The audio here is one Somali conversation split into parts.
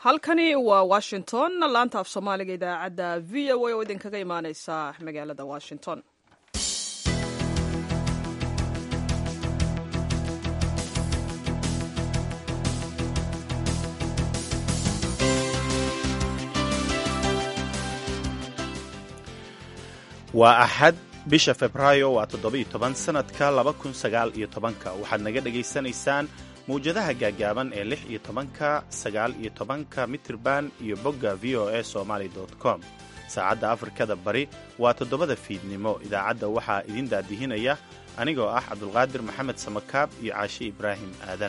halkani waa washington laanta af soomaaliga idaacadda v o a oo idinkaga imaaneysa magaalada washington waa axad bisha febraayo waa toddoba-iyo toban sannadka laba kun sagaal iyo tobanka waxaad naga dhegaysanaysaan mawjadaha gaagaaban ee lix iyo tobanka sagaal iyo tobanka mitirban iyo bogga v o a somaali com saacadda afrikada bari waa toddobada fiidnimo idaacadda waxaa idin daadihinaya anigoo ah cabdulqaadir maxamed samakaab iyo caashi ibraahim aadan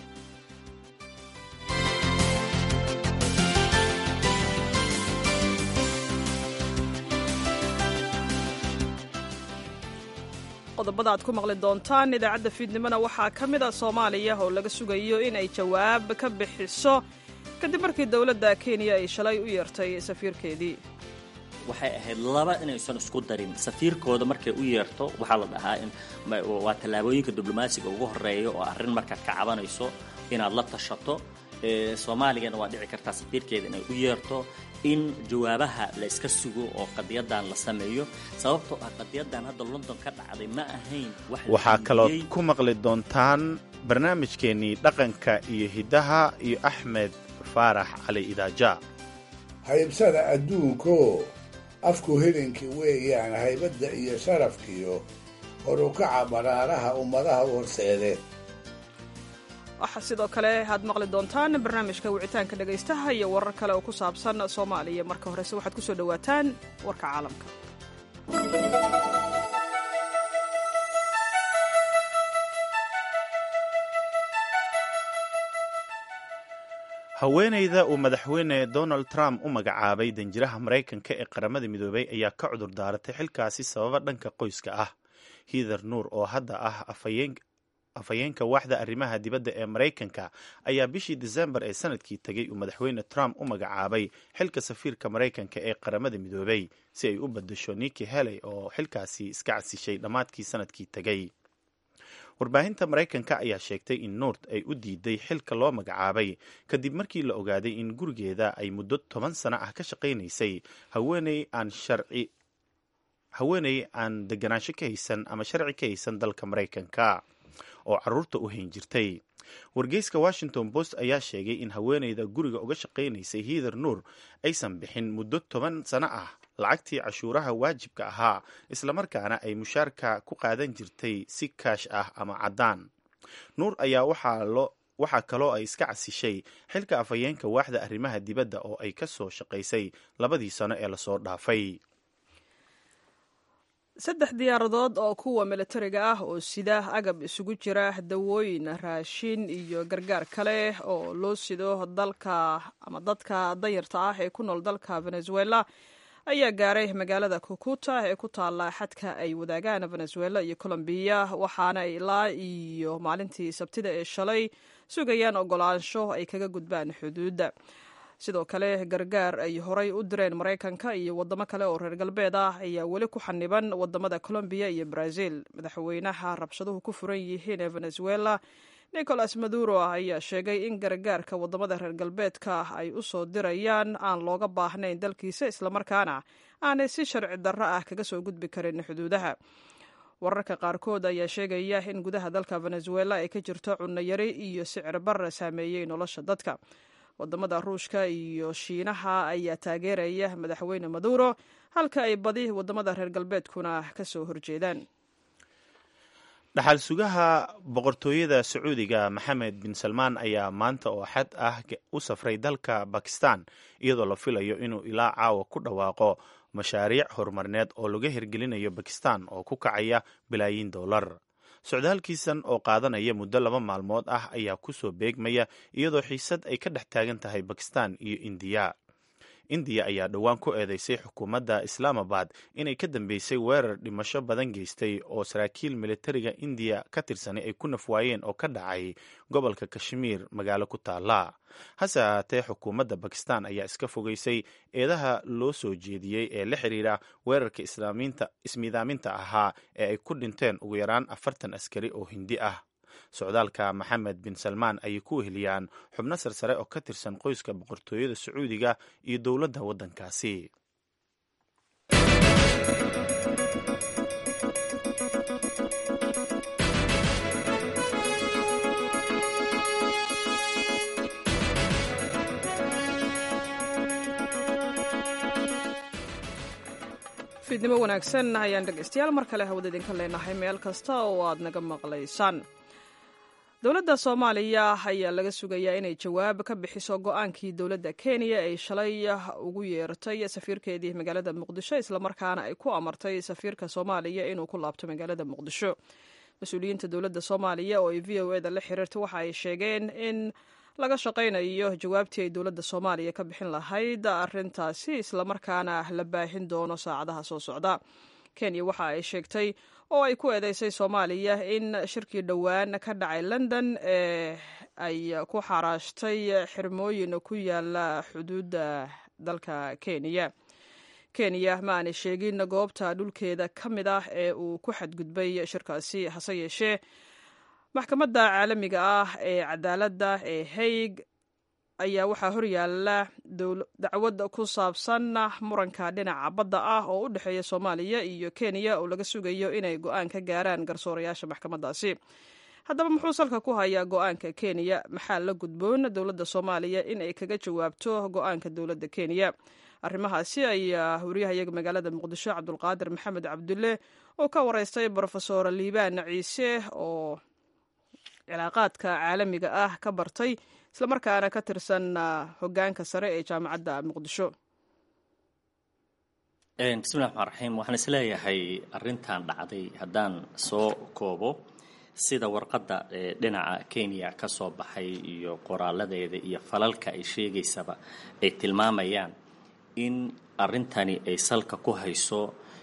qodobada aad ku maqli doontaan idaacadda fiidnimona waxaa ka mid a soomaaliya oo laga sugayo in ay jawaab ka bixiso kadib markii dowladda kenya ay shalay u yeertay safiirkeedii waxay ahayd laba inaysan isku darin safiirkooda markay u yeerto waxaa la dhahaa waa tallaabooyinka diblomaasiga ugu horeeya oo arrin markaad ka cabanayso inaad la tashato soomaaligana waa dhici kartaa safiirkeeda inay u yeerto in jawaabaha la iska sugo oo qadiyadan la sameeyo sababtoo ah qadiyadan hadda london ka dhacday ma ahayn waxaa kalood ku maqli doontaan barnaamijkeennii dhaqanka iyo hiddaha iyo axmed faarax cali idaaja haybsada adduunko afku helinkii weeyaan haybadda iyo sharafkiyo horukaca baraaraha ummadaha u horseede waxaa sidoo kale aad maqli doontaan barnaamijka wicitaanka dhegaystaha iyo warar kale oo ku saabsan soomaaliya marka horese waxaad ku soo dhowaataan warka caalamka haweenayda uu madaxweyne donald trump u magacaabay danjiraha maraykanka ee qaramada midoobay ayaa ka cudur daaratay xilkaasi sababa dhanka qoyska ah hither nuur oo hadda ah afhayeenka waaxda arrimaha dibadda ee maraykanka ayaa bishii desembar ee sanadkii tegay uu madaxweyne trump u magacaabay xilka safiirka maraykanka ee qaramada midoobay si ay u badasho niki heley oo xilkaasi iska casishay dhammaadkii sanadkii tegay warbaahinta maraykanka ayaa sheegtay in nuurt ay u diiday xilka loo magacaabay kadib markii la ogaaday in gurigeeda ay muddo toban sano ah ka shaqaynaysay haweeney aan sharci haweeney aan deganaansho ka haysan ama sharci ka haysan dalka maraykanka oo caruurta u hayn jirtay wargeyska washington post ayaa sheegay in haweeneyda guriga uga shaqaynaysay hither nuur aysan bixin muddo toban sano ah lacagtii cashuuraha waajibka ahaa islamarkaana ay mushaarka ku qaadan jirtay si kaash ah ama caddaan nuur ayaa waxaa kaloo ay iska casishay xilka afhayeenka waaxda arrimaha dibadda oo ay ka soo shaqaysay labadii sano ee lasoo dhaafay saddex diyaaradood oo kuwa milatariga ah oo sida agab isugu jira dawooyin raashin iyo gargaar kale oo loo sido dalka ama dadka dayarta ah ee ku nool dalka venezuela ayaa gaaray magaalada kukuta ee ku taala xadka ay wadaagaan venezuela iyo colombiya waxaana ilaa iyo maalintii sabtida ee shalay sugayaan ogolaansho ay kaga gudbaan xuduudda sidoo kale gargaar ay horay u direen maraykanka iyo wadamo kale oo reer galbeed ah ayaa weli ku xaniban wadamada colombiya iyo brazil madaxweynaha rabshaduhu ku furan yihiin ee venezuela nicolas maduro ayaa sheegay in gargaarka wadamada reer galbeedka ay u soo dirayaan aan looga baahnayn dalkiisa islamarkaana aanay si sharci darro ah kaga soo gudbi karin xuduudaha wararka qaarkood ayaa sheegaya in gudaha dalka venezuela ay ka jirto cunno yari iyo sicir barra saameeyey nolosha dadka wadamada ruushka iyo shiinaha ayaa taageeraya madaxweyne maduro halka ay badi wadamada reer galbeedkuna ka soo horjeedaan dhaxal sugaha boqortooyada sacuudiga maxamed bin salmaan ayaa maanta oo xad ah u safray dalka bakistan iyadoo la filayo inuu ilaa caawa ku dhawaaqo mashaariic horumarineed oo laga hirgelinayo bakistan oo ku kacaya bilaayiin dollar socdaalkiisan oo qaadanaya muddo laba maalmood ah ayaa ku soo beegmaya iyadoo xiisad ay ka dhex taagan tahay bakistan iyo indiya indiya ayaa dhowaan ku eedeysay xukuumadda islaamabad inay ka dambeysay weerar dhimasho badan geystay oo saraakiil militariga indiya ka tirsanay ay ku nafwaayeen oo ka dhacay gobolka kashmiir magaalo ku taala hase ahaatee xukuumadda bakistan ayaa iska fogeysay eedaha loo soo jeediyey ee la xiriira weerarka ismiidaaminta ahaa ee ay ku dhinteen ugu yaraan afartan askari oo hindi ah socdaalka maxamed bin salmaan ayay ku weheliyaan xubno sarsare oo ka tirsan qoyska boqortooyada sacuudiga iyo dowladda waddankaasi fiidnimo wanaagsan ayaan dhegaystayaal mar kale hawada idinka leenahay meel kasta oo aad naga maqlaysaan dowladda soomaaliya ayaa laga sugayaa inay jawaab ka bixiso go-aankii dowladda kenya ay shalay ugu yeertay safiirkeedii magaalada muqdisho islamarkaana ay ku amartay safiirka soomaaliya inuu ku laabto magaalada muqdisho mas-uuliyiinta dowladda soomaaliya oo ay v o eda la xiriirta waxa ay sheegeen in laga shaqaynayo jawaabtii ay dowladda soomaaliya ka bixin lahayd arintaasi islamarkaana la baahin doono saacadaha soo socda kenya waxa ay sheegtay oo ay ku eedeysay soomaaliya in shirkii dhowaan ka dhacay london ee ay ku xaraashtay xirmooyin ku yaala xuduudda dalka kenya kenya ma aanay sheegin goobta dhulkeeda ka mid ah ee uu ku xadgudbay shirkaasi hase yeeshee maxkamadda caalamiga ah ee cadaaladda ee haig ayaa waxaa horyaala dacwad ku saabsan muranka dhinaca badda ah oo u dhexeeya soomaaliya iyo kenya oo laga sugayo inay go-aan ka gaaraan garsoorayaasha maxkamaddaasi haddaba muxuu salka ku hayaa go-aanka kenya maxaa la gudboon dowladda soomaaliya in ay kaga jawaabto go-aanka dowladda kenya arrimahaasi ayaa wariyahayaga magaalada muqdisho cabdulqaadir maxamed cabdulle oo ka wareystay brofesor liibaan ciise oo cilaaqaadka caalamiga ah ka bartay islamarkaana ka tirsan hogaanka sare ee jaamacadda muqdisho bismillahi raxmaan raxiim waxaan isleeyahay arrintan dhacday haddaan soo koobo sida warqadda dhinaca kenya ka soo baxay iyo qoraaladeeda iyo falalka ay sheegaysaba ay tilmaamayaan in arrintani ay salka ku hayso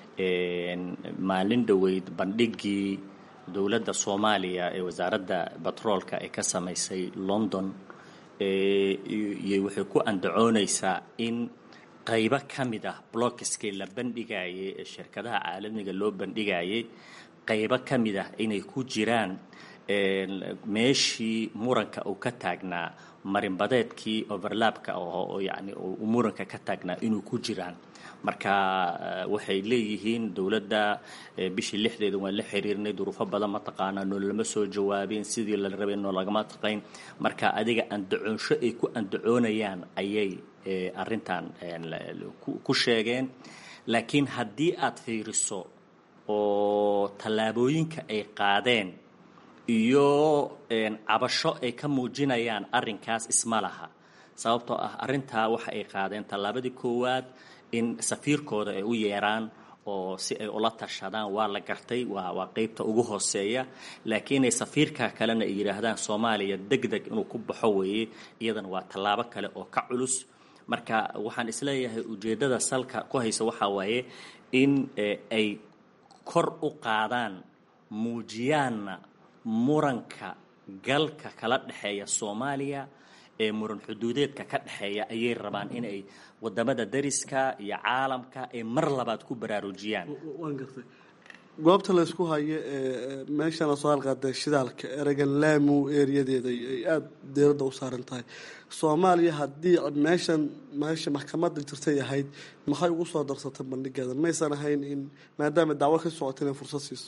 maalin dhoweyd bandhigii dowladda soomaaliya ee wasaaradda batroolka ay ka samaysay london iyo waxay ku andacoonaysaa in qaybo ka mid ah blockiskii la bandhigayay ee shirkadaha caalamiga loo bandhigayay qaybo ka mid ah inay ku jiraan meeshii muranka uu ka taagnaa marinbadeedkii overlapka oo yani uu muranka ka taagnaa inuu ku jiraan marka waxay leeyihiin dowladda bishii lixdeeda waan la xiriirnay duruufo badan mataqaanaa noo lama soo jawaabin sidii la rabay noo lagama taqayn marka adiga andacoonsho ay ku andacoonayaan ayay arrintan ku sheegeen laakiin haddii aad fiiriso oo tallaabooyinka ay qaadeen iyo cabasho ay ka muujinayaan arrinkaas isma laha sababtoo ah arrintaa waxa ay qaadeen tallaabadii koowaad in safiirkooda ay u yeeraan oo si ay ula tashadaan waa la gartay waa waa qeybta ugu hooseeya laakiin ay safiirka kalena ay yidhaahdaan soomaaliya deg deg inuu ku baxo weeye iyadana waa tallaabo kale oo ka culus marka waxaan isleeyahay ujeeddada salka ku haysa waxaa waaye in ay kor u qaadaan muujiyaanna muranka galka kala dhexeeya soomaaliya ee muran xuduudeedka ka dhexeeya ayay rabaan inay wadamada dariska iyo caalamka ay mar labaad ku baraarujiyaan waan gartay goobta laysku hayo ee meeshana soo halqaada shidaalka eragan laamu eeriyadeeda ay aada deeradda u saaran tahay soomaaliya haddii meeshan meesha maxkamadda jirtay ahayd maxay ugu soo darsatay bandhigeeda maysan ahayn in maadaama dacwo ka socota inay fursad siiso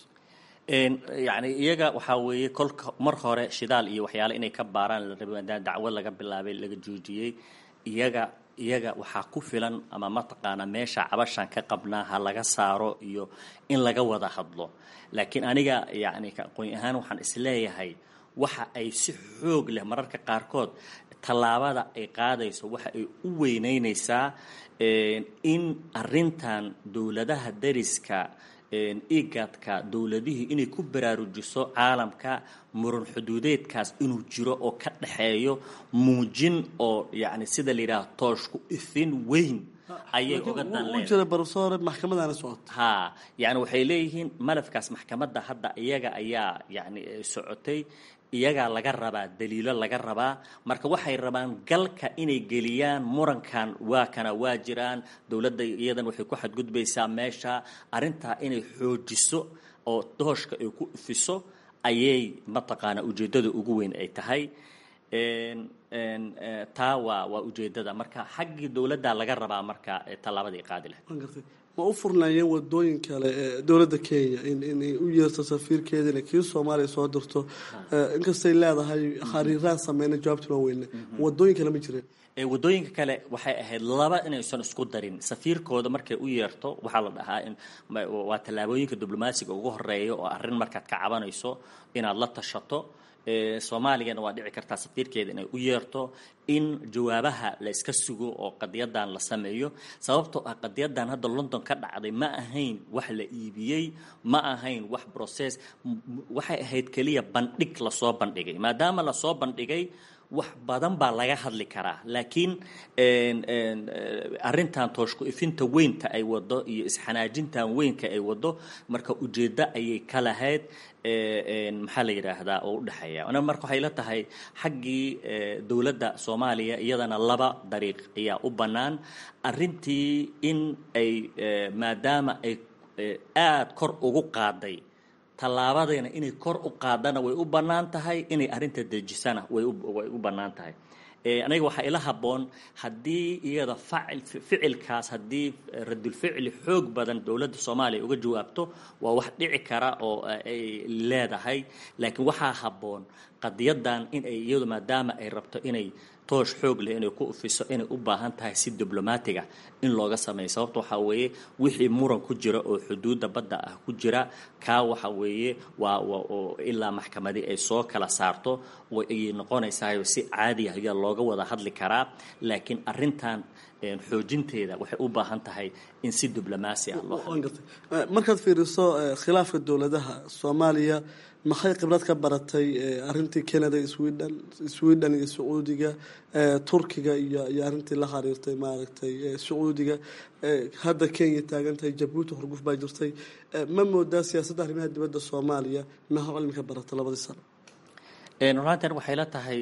yacni iyaga waxaa weeye kolka mar hore shidaal iyo waxyaale inay ka baaraan la rabay maadaama dacwo laga bilaabay laga joojiyey iyaga iyaga waxaa ku filan ama mataqaanaa meesha cabashan ka qabnaa ha laga saaro iyo in laga wada hadlo laakiin aniga yacni aqoon ahaan waxaan isleeyahay waxa ay si xoog leh mararka qaarkood tallaabada ay qaadayso waxa ay u weyneynaysaa in arrintan dowladaha dariska igadka dowladihii inay ku baraarujiso caalamka muran xuduudeedkaas inuu jiro oo ka dhexeeyo muujin oo yacni sida la yidhaha tooshku ifin weyn ayay uga dan leedahay jira barsoore maxkamadaana socota ha yacni waxay leeyihiin malafkaas maxkamadda hadda iyaga ayaa yacni socotay iyagaa laga rabaa daliilo laga rabaa marka waxay rabaan galka inay geliyaan murankan waa kana waa jiraan dowladda iyadan waxay ku xadgudbaysaa meesha arrintaa inay xoojiso oo dooshka ay ku ifiso ayay mataqaana ujeeddada ugu weyn ay tahay taa waa waa ujeeddada marka xaggii dowladda laga rabaa marka tallaabadii qaadi lahayd waan gartay ma u furnaayeen wadooyin kale ee dowladda kenya in inay u yeerto safiirkeeda inay kii soomaaliya soo dirto inkastay leedahay khariiraan sameyna jawaabta loo weyne wadooyin kale ma jireen wadooyinka kale waxay ahayd laba inaysan isku darin safiirkooda markay u yeerto waxaa la dhahaa in waa tallaabooyinka diblomaasiga ugu horeeya oo arrin markaad ka cabanayso inaad la tashato soomaaligana waa dhici kartaa safiirkeeda inay u yeerto in jawaabaha la iska sugo oo qadiyadan la sameeyo sababtoo ah qadiyadan hadda london ka dhacday ma ahayn wax la iibiyey ma ahayn wax process waxay ahayd keliya bandhig lasoo bandhigay maadaama lasoo bandhigay wax badan baa laga hadli karaa laakiin arrintan tooshku ifinta weynta ay wado iyo isxanaajintan weynka ay wado marka ujeeddo ayay ka lahayd maxaa la yidhaahdaa oo udhexeeya marka waxay la tahay xaggii dowladda soomaaliya iyadana laba dariiq ayaa u bannaan arrintii in ay maadaama ay aada kor ugu qaaday tallaabadayna inay kor u qaadana way u bannaan tahay inay arrinta dejisana way way u bannaan tahay aniga waxaa ila habboon haddii iyada facil ficilkaas haddii radulficli xoog badan dowladda soomaaliya uga jawaabto waa wax dhici kara oo ay leedahay laakiin waxaa habboon qadiyadan in ay iyadu maadaama ay rabto inay toosh xoog leh inay ku ufiso inay u baahan tahay si diblomaatiga in looga sameeyo sababta waxaa weeye wixii muran ku jira oo xuduudda badda ah ku jira kaa waxa weeye waa oo ilaa maxkamadii ay soo kala saarto ayay noqonaysaa si caadi ah ayaa looga wada hadli karaa laakiin arrintan xoojinteeda waxay u baahan tahay in si diblomaasi ah loo markaad fiiriso khilaafka dowladaha soomaaliya maxay khibrad ka baratay arintii canada sweden sweden iyo sacuudiga turkiga iyo iyo arrintii la xiriirtay maaragtay sacuudiga hadda kenya taagantahay jabuuti horguf baa jirtay ma moodaa siyaasadda arrimaha dibadda soomaaliya maxaa cilmi ka baratay labadii sano runaadan waxay la tahay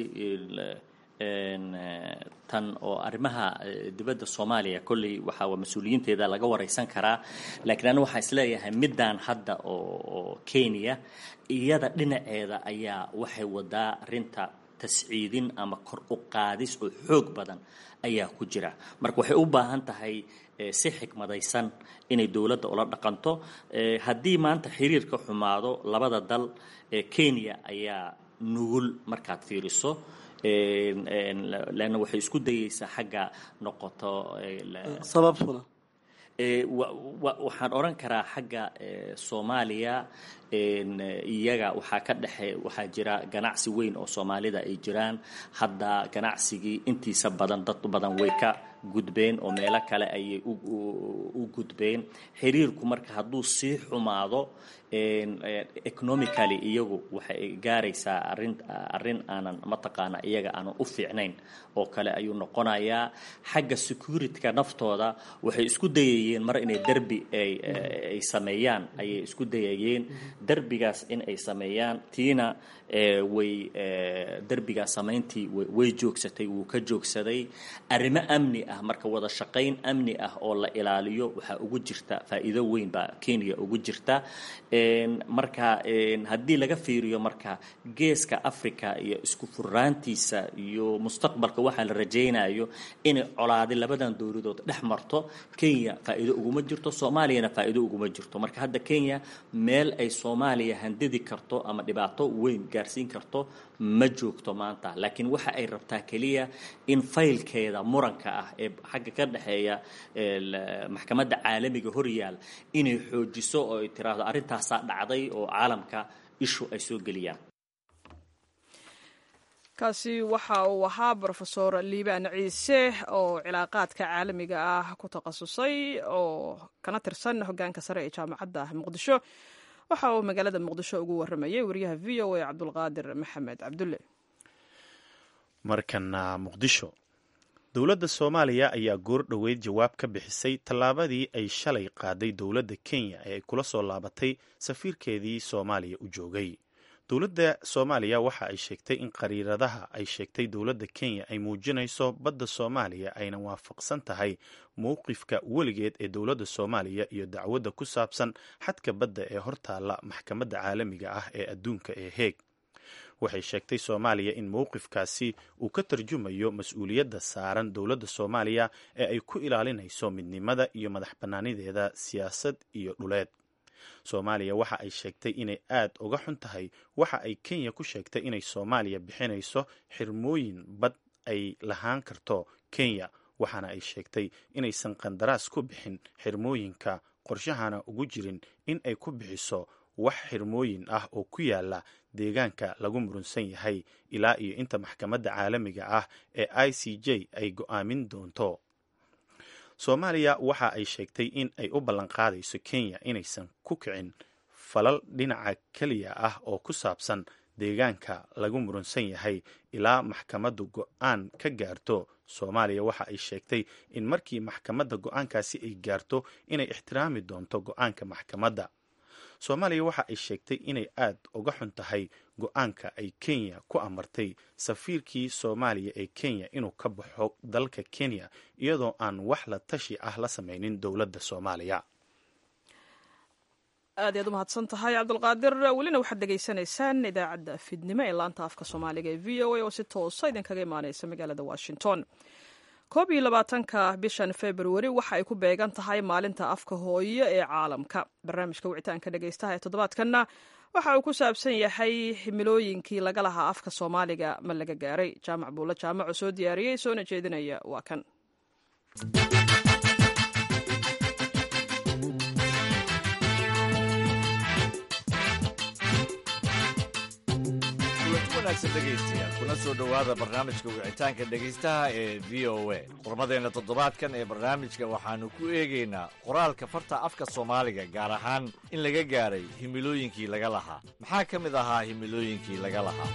tan oo arrimaha dibadda soomaaliya kolley waxaa mas-uuliyiinteeda laga wareysan karaa laakiin anigu waxaan isleeyahay middan hadda oo kenya iyada dhinaceeda ayaa waxay wadaa arrinta tasciidin ama kor u qaadis oo xoog badan ayaa ku jira marka waxay u baahan tahay si xikmadaysan inay dowladda ula dhaqanto haddii maanta xiriirka xumaado labada dal kenya ayaa nugul markaad fiiriso leanna waxay isku dayeysaa xagga noqoto sababtuna waxaan odhan karaa xagga soomaaliya iyaga waxaa ka dhexe waxaa jira ganacsi weyn oo soomaalida ay jiraan hadda ganacsigii intiisa badan dad badan way ka gudbeen oo meelo kale ayay u gudbeen xiriirku marka hadduu sii xumaado economically iyagu waxay gaaraysaa arin arrin aanan mataqaana iyaga aanan u fiicnayn oo kale ayuu noqonayaa xagga securityka naftooda waxay isku dayayeen mar inay derbi ay sameeyaan ayay isku dayayeen derbigaas in ay sameeyaan tiina way derbigaas samayntii way joogsatay wuu ka joogsaday arrimo amni ah marka wada shaqayn amni ah oo la ilaaliyo waxaa ugu jirta faa'iido weyn baa kenya ugu jirta marka haddii laga fiiriyo marka geeska africa iyo isku furaantiisa iyo mustaqbalka waxaa la rajaynayo inay colaadi labadan dowladood dhex marto kenya faa'iido uguma jirto soomaaliyana faa'iido uguma jirto marka hadda kenya meel ay soomaaliya handidi karto ama dhibaato weyn gaarsiin karto ma joogto maanta laakiin waxa ay rabtaa keliya in faylkeeda muranka ah ee xagga ka dhexeeya maxkamadda caalamiga horyaal inay xoojiso oo ay tiraahdo arrintaasaa dhacday oo caalamka ishu ay soo geliyaan kaasi waxa uu ahaa brofesor liibaan ciise oo cilaaqaadka caalamiga ah ku takhasusay oo kana tirsan hogaanka sare ee jaamacadda muqdisho waxa uu magaalada muqdisho ugu waramayay wariyaha v o a cabdulqaadir maxamed cabdulle markana muqdisho dowladda soomaaliya ayaa goor dhoweyd jawaab ka bixisay tallaabadii ay shalay qaaday dowladda kenya ee ay kula soo laabatay safiirkeedii soomaaliya u joogay dowladda soomaaliya waxa ay sheegtay in qariiradaha ay sheegtay dowladda kenya ay muujinayso badda soomaaliya ayna waafaqsan tahay mowqifka weligeed ee dowladda soomaaliya iyo dacwadda ku saabsan xadka badda ee hortaalla maxkamadda caalamiga ah ee adduunka ee heeg waxay sheegtay soomaaliya in mowqifkaasi uu ka tarjumayo mas-uuliyadda saaran dowladda soomaaliya ee ay ku ilaalinayso midnimada iyo madax bannaanideeda siyaasad iyo dhuleed soomaaliya waxa ay sheegtay inay aad uga xun tahay waxa ay kenya ku sheegtay inay soomaaliya bixinayso xirmooyin bad ay lahaan karto kenya waxaana ay sheegtay inaysan qandaraas ku bixin xirmooyinka qorshahana ugu jirin in ay ku bixiso wax xirmooyin ah oo ku yaala deegaanka lagu murunsan yahay ilaa iyo inta maxkamadda caalamiga ah ee i c j ay go'aamin doonto soomaaliya waxa ay sheegtay in ay u ballanqaadayso kenya inaysan ku kicin falal dhinaca keliya ah oo ku saabsan deegaanka lagu murunsan yahay ilaa maxkamaddu go'aan ka gaarto soomaaliya waxa ay sheegtay in markii maxkamadda go'aankaasi ay gaarto inay ixtiraami doonto go'aanka maxkamadda soomaaliya waxa ay sheegtay inay aad uga xun tahay go-aanka ay kenya ku amartay safiirkii soomaaliya ee kenya inuu ka baxo dalka kenya iyadoo aan wax la tashi ah la sameynin dowladda soomaaliya aad ayaad u mahadsan tahay cabdulqaadir welina waxaad dhegaysanaysaan idaacadda fidnimo ee laanta afka soomaaliga ee v o a oo si toosa idinkaga imaaneysa magaalada washington koob iyo labaatanka bishan februari waxa ay ku beegan tahay maalinta afka hooyo ee caalamka barnaamijka wicitaanka dhegaystaha ee toddobaadkanna waxa uu ku saabsan yahay himilooyinkii laga lahaa afka soomaaliga ma laga gaaray jaamac buulla jaamaco soo diyaariyey soona jeedinaya waa kan dhegeystayaal kuna soo dhowaada barnaamijka wicitaanka dhegaystaha ee v o a qurmadeenna toddobaadkan ee barnaamijka waxaannu ku eegaynaa qoraalka farta afka soomaaliga gaar ahaan in laga gaaray himilooyinkii laga lahaa maxaa ka mid ahaa himilooyinkii laga lahaa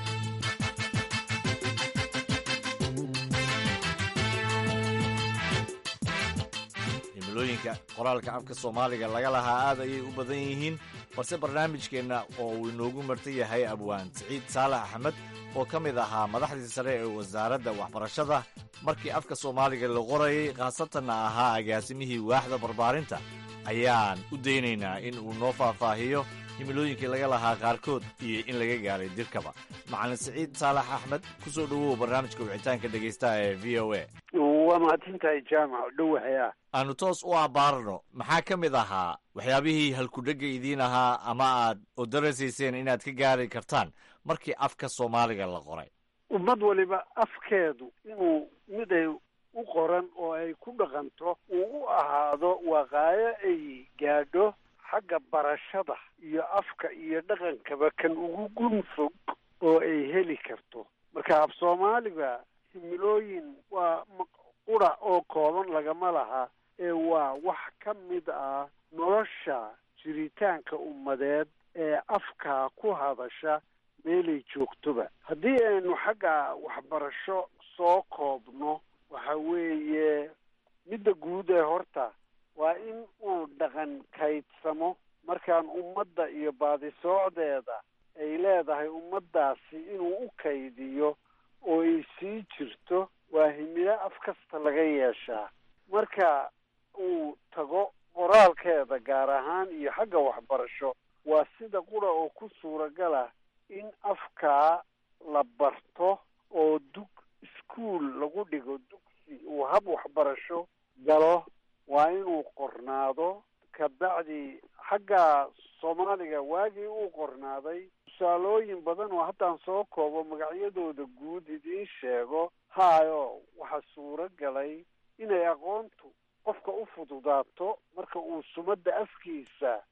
himilooyinka qoraalka afka soomaaliga laga lahaa aad ayay u badan yihiin balse barnaamijkeenna oo uu inoogu marta yahay abwaan siciid saalax axmed oo ka mid ahaa madaxdii sare ee wasaaradda waxbarashada markii afka soomaaliga la qorayay khaasatanna ahaa agaasimihii waaxda barbaarinta ayaan u daynaynaa in uu noo faahfaahiyo himilooyinkii laga lahaa qaarkood iyo in laga gaaray dirkaba macalin siciid saalax axmed ku soo dhowow barnaamijka wicitaanka dhegaystaha ee v o a waa mahadsantahay jaamac dhowahaya aanu toos u abbaarno maxaa ka mid ahaa waxyaabihii halkudhegga idiin ahaa ama aad oo darasayseen inaad ka gaari kartaan markii afka soomaaliga la qoray ummad waliba afkeedu inuu mid ay u qoran oo ay ku dhaqanto uu u ahaado waqaayo ay gaadho xagga barashada iyo afka iyo dhaqankaba kan ugu gun fog oo ay heli karto marka af soomaaliga himilooyin waa qura oo kooban lagama laha ee waa wax ka mid ah nolosha jiritaanka ummadeed ee afkaa ku hadasha meelay joogtoba haddii aynu xagga waxbarasho soo koobno waxa weeye midda guud ee horta waa in uu dhaqan kaydsamo markaan ummadda iyo baadisoocdeeda ay leedahay ummaddaasi inuu u kaydiyo oo ay sii jirto waa himilo af kasta laga yeeshaa marka uu tago qoraalkeeda gaar ahaan iyo xagga waxbarasho waa sida qura oo ku suuragala in afkaa la barto oo dug iskuol lagu dhigo dugsi uu hab waxbarasho galo waa inuu qornaado kabacdi xagga soomaaliga waagii uu qornaaday tusaalooyin badan oo haddaan soo koobo magacyadooda guud idiin sheego haayo waxaa suuro galay inay aqoontu qofka u fududaato marka uu sumadda afkiisa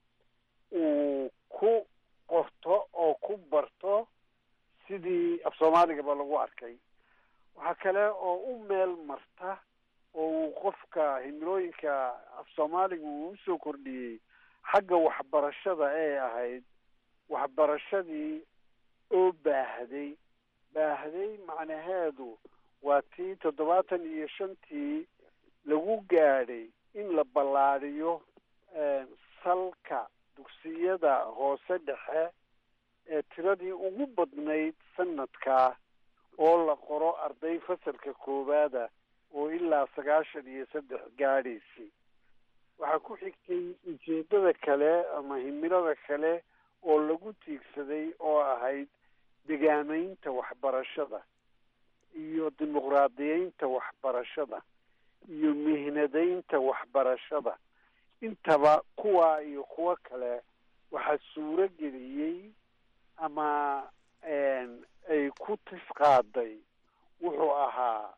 uu ku qorto oo ku barto sidii af soomaaligaba lagu arkay waxaa kale oo u meel marta oo uu qofka himilooyinka af soomaaliga uu usoo kordhiyey xagga waxbarashada ee ahayd waxbarashadii oo baahday baahday macnaheedu waa tii toddobaatan iyo shantii lagu gaadhay in la ballaadhiyo salka dugsiyada hoose dhexe ee tiradii ugu badnayd sanadkaa oo la qoro arday fasalka koowaada oo ilaa sagaashan iyo saddex gaadhaysay waxaa ku xigtay ujeeddada kale ama himilada kale oo lagu tiigsaday oo ahayd degaamaynta waxbarashada iyo dimuqraadiyeynta waxbarashada iyo mihnadaynta waxbarashada intaba kuwaa iyo kuwo kale waxaa suuro geliyey ama ay ku tisqaaday wuxuu ahaa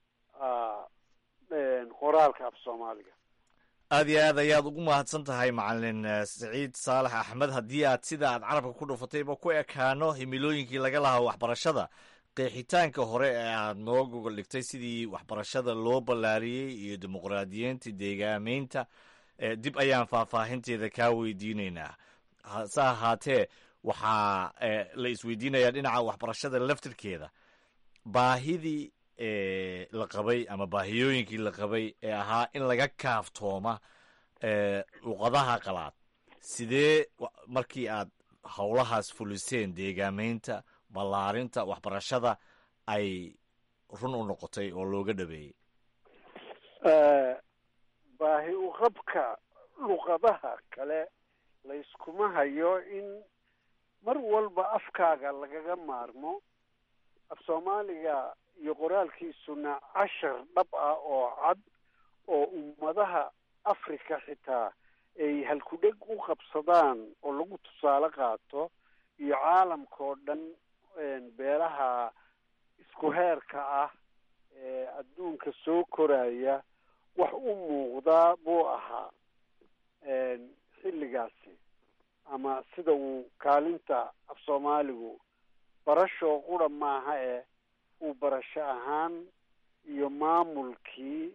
qoraalka af soomaaliga aad iyo aad ayaad ugu mahadsan tahay macalin saciid saalax axmed haddii aad sida aad carabka ku dhufatayba ku ekaano himilooyinkii laga lahaa waxbarashada qeexitaanka hore ee aad noo gogol dhigtay sidii waxbarashada loo ballaariyey iyo dimuqraadiyeynta deegaameynta dib ayaan faahfaahinteeda kaa weydiinaynaa hase ahaatee waxaa la isweydiinayaa dhinaca waxbarashada laftirkeeda baahidii la qabay ama baahiyooyinkii la qabay ee ahaa in laga kaaftooma luqadaha qalaad sidee markii aad howlahaas fuliseen deegaameynta ballaarinta waxbarashada ay run u noqotay oo looga dhabeeyey baahi uqabka luqadaha kale layskuma hayo in mar walba afkaaga lagaga maarmo af soomaaliga iyo qoraalkiisuna cashar dhab ah oo cad oo ummadaha africa xitaa ay halkudheg u qabsadaan oo lagu tusaale qaato iyo caalamka oo dhan beelaha isku heerka ah ee adduunka soo koraya wax u muuqdaa buu ahaa xilligaasi ama sida uu kaalinta af soomaaligu barashoo qura maaha eh uu barasho ahaan iyo maamulkii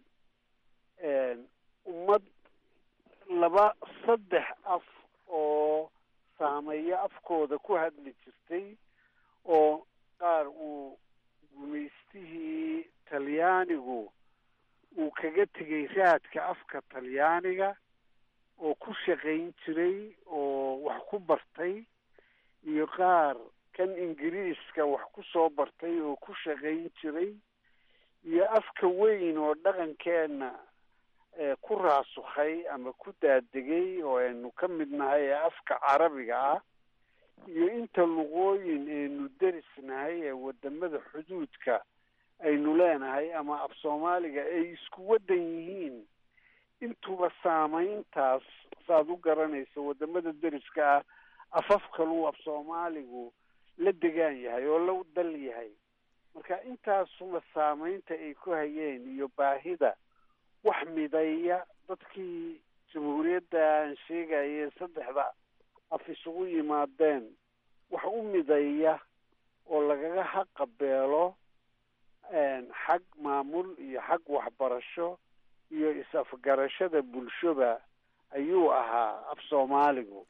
ummad laba saddex af oo saameeyo afkooda ku hadli jirtay oo qaar uu gumaystihii talyaanigu uu kaga tegay raadka afka talyaaniga oo ku shaqayn jiray oo wax ku bartay iyo qaar kan ingiriiska wax ku soo bartay oo ku shaqayn jiray iyo afka weyn oo dhaqankeenna ku raasukhay ama ku daadegay oo aynu ka mid nahay ee afka carabiga ah iyo inta luqooyin aynu derisnahay ee wadamada xuduudka aynu leenahay ama af soomaaliga ay isku waddan yihiin intuba saamayntaas saaad u garanayso wadamada deriska ah afaf kaluu af soomaaligu la degaan yahay oo la dal yahay marka intaasuba saamaynta ay ku hayeen iyo baahida wax mideeya dadkii jamhuuriyadda aan sheegaye saddexda af isugu yimaadeen wax u mideeya oo lagaga haqabeelo xag maamul iyo xag waxbarasho iyo is-afgarashada bulshoba ayuu ahaa af soomaaligu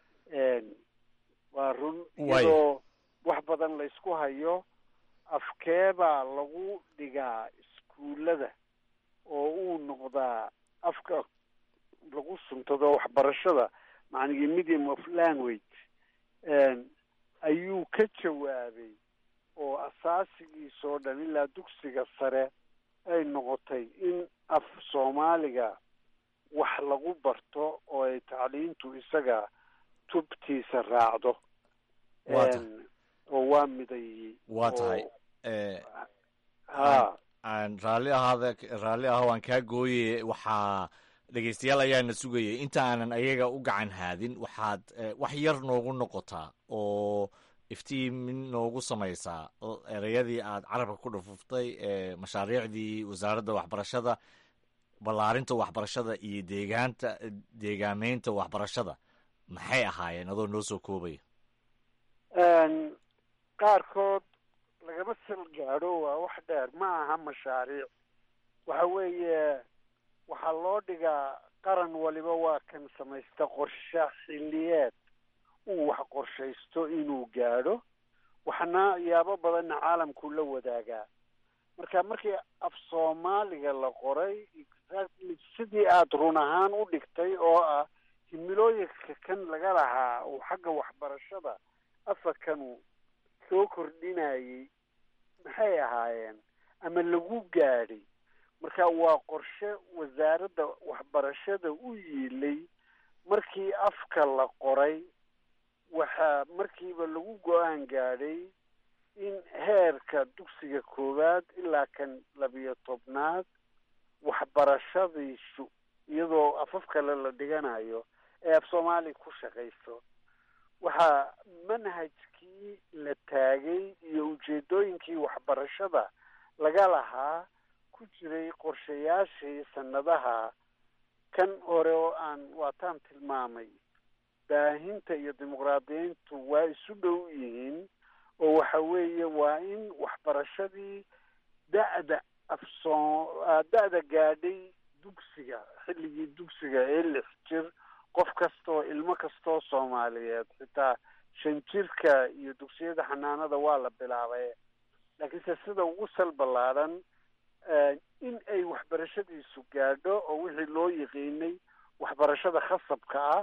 waa run iyadoo wax badan la isku hayo afkeebaa lagu dhigaa iskuullada oo uu noqdaa afka lagu suntado waxbarashada macnigii medium of language ayuu ka jawaabay oo asaasigiisoo dhan ilaa dugsiga sare ay noqotay in af soomaaliga wax lagu barto oo ay tacliintu isaga tubtiisa raacdo oo waa midayey waa tahay ha aan raalli ahaada raalli ah waan kaa gooye waxaa dhegeystayaal ayaana sugayay inta aanan ayaga u gacan haadin waxaad wax yar noogu noqotaa oo iftiimin noogu samaysaa ereyadii aad carabka ku dhufuftay ee mashaariicdii wasaaradda waxbarashada ballaarinta waxbarashada iyo deegaanta deegaameynta waxbarashada maxay ahaayeen adoo noo soo koobaya qaarkood lagama sal gaadho waa wax dheer ma aha mashaariic waxa weeye waxaa loo dhigaa qaran waliba waa kan samaysta qorshe xilliyeed uu wax qorshaysto inuu gaadho waxna yaabo badanna caalamkuu la wadaagaa marka markii af soomaaliga la qoray exactly sidii aada run ahaan u dhigtay oo ah himilooyinka kan laga lahaa uu xagga waxbarashada afarkanu soo kordhinayay maxay ahaayeen ama lagu gaadhay marka waa qorshe wasaaradda waxbarashada u yiilay markii afka la qoray waxaa markiiba lagu go-aan gaadhay in heerka dugsiga koowaad ilaa kan labiyo tobnaad waxbarashadiisu iyadoo afaf kale la dhiganayo ee af soomaaliya ku shaqayso waxaa manhajkii la taagay iyo ujeedooyinkii waxbarashada laga lahaa ku jiray qorshayaashii sanadaha kan hore oo aan waataan tilmaamay baahinta iyo dimuqraadiyiintu waa isu dhow yihiin oo waxa weeye waa in waxbarashadii da-da afsoo da-da gaadhay dugsiga xilligii dugsiga ee lix jir qof kastoo ilmo kastoo soomaaliyeed xitaa shan jirka iyo dugsiyada xanaanada waa la bilaabay laakiinse sida ugu sal ballaadhan in ay waxbarashadiisu gaadho oo wixii loo yiqiinay waxbarashada khasabka ah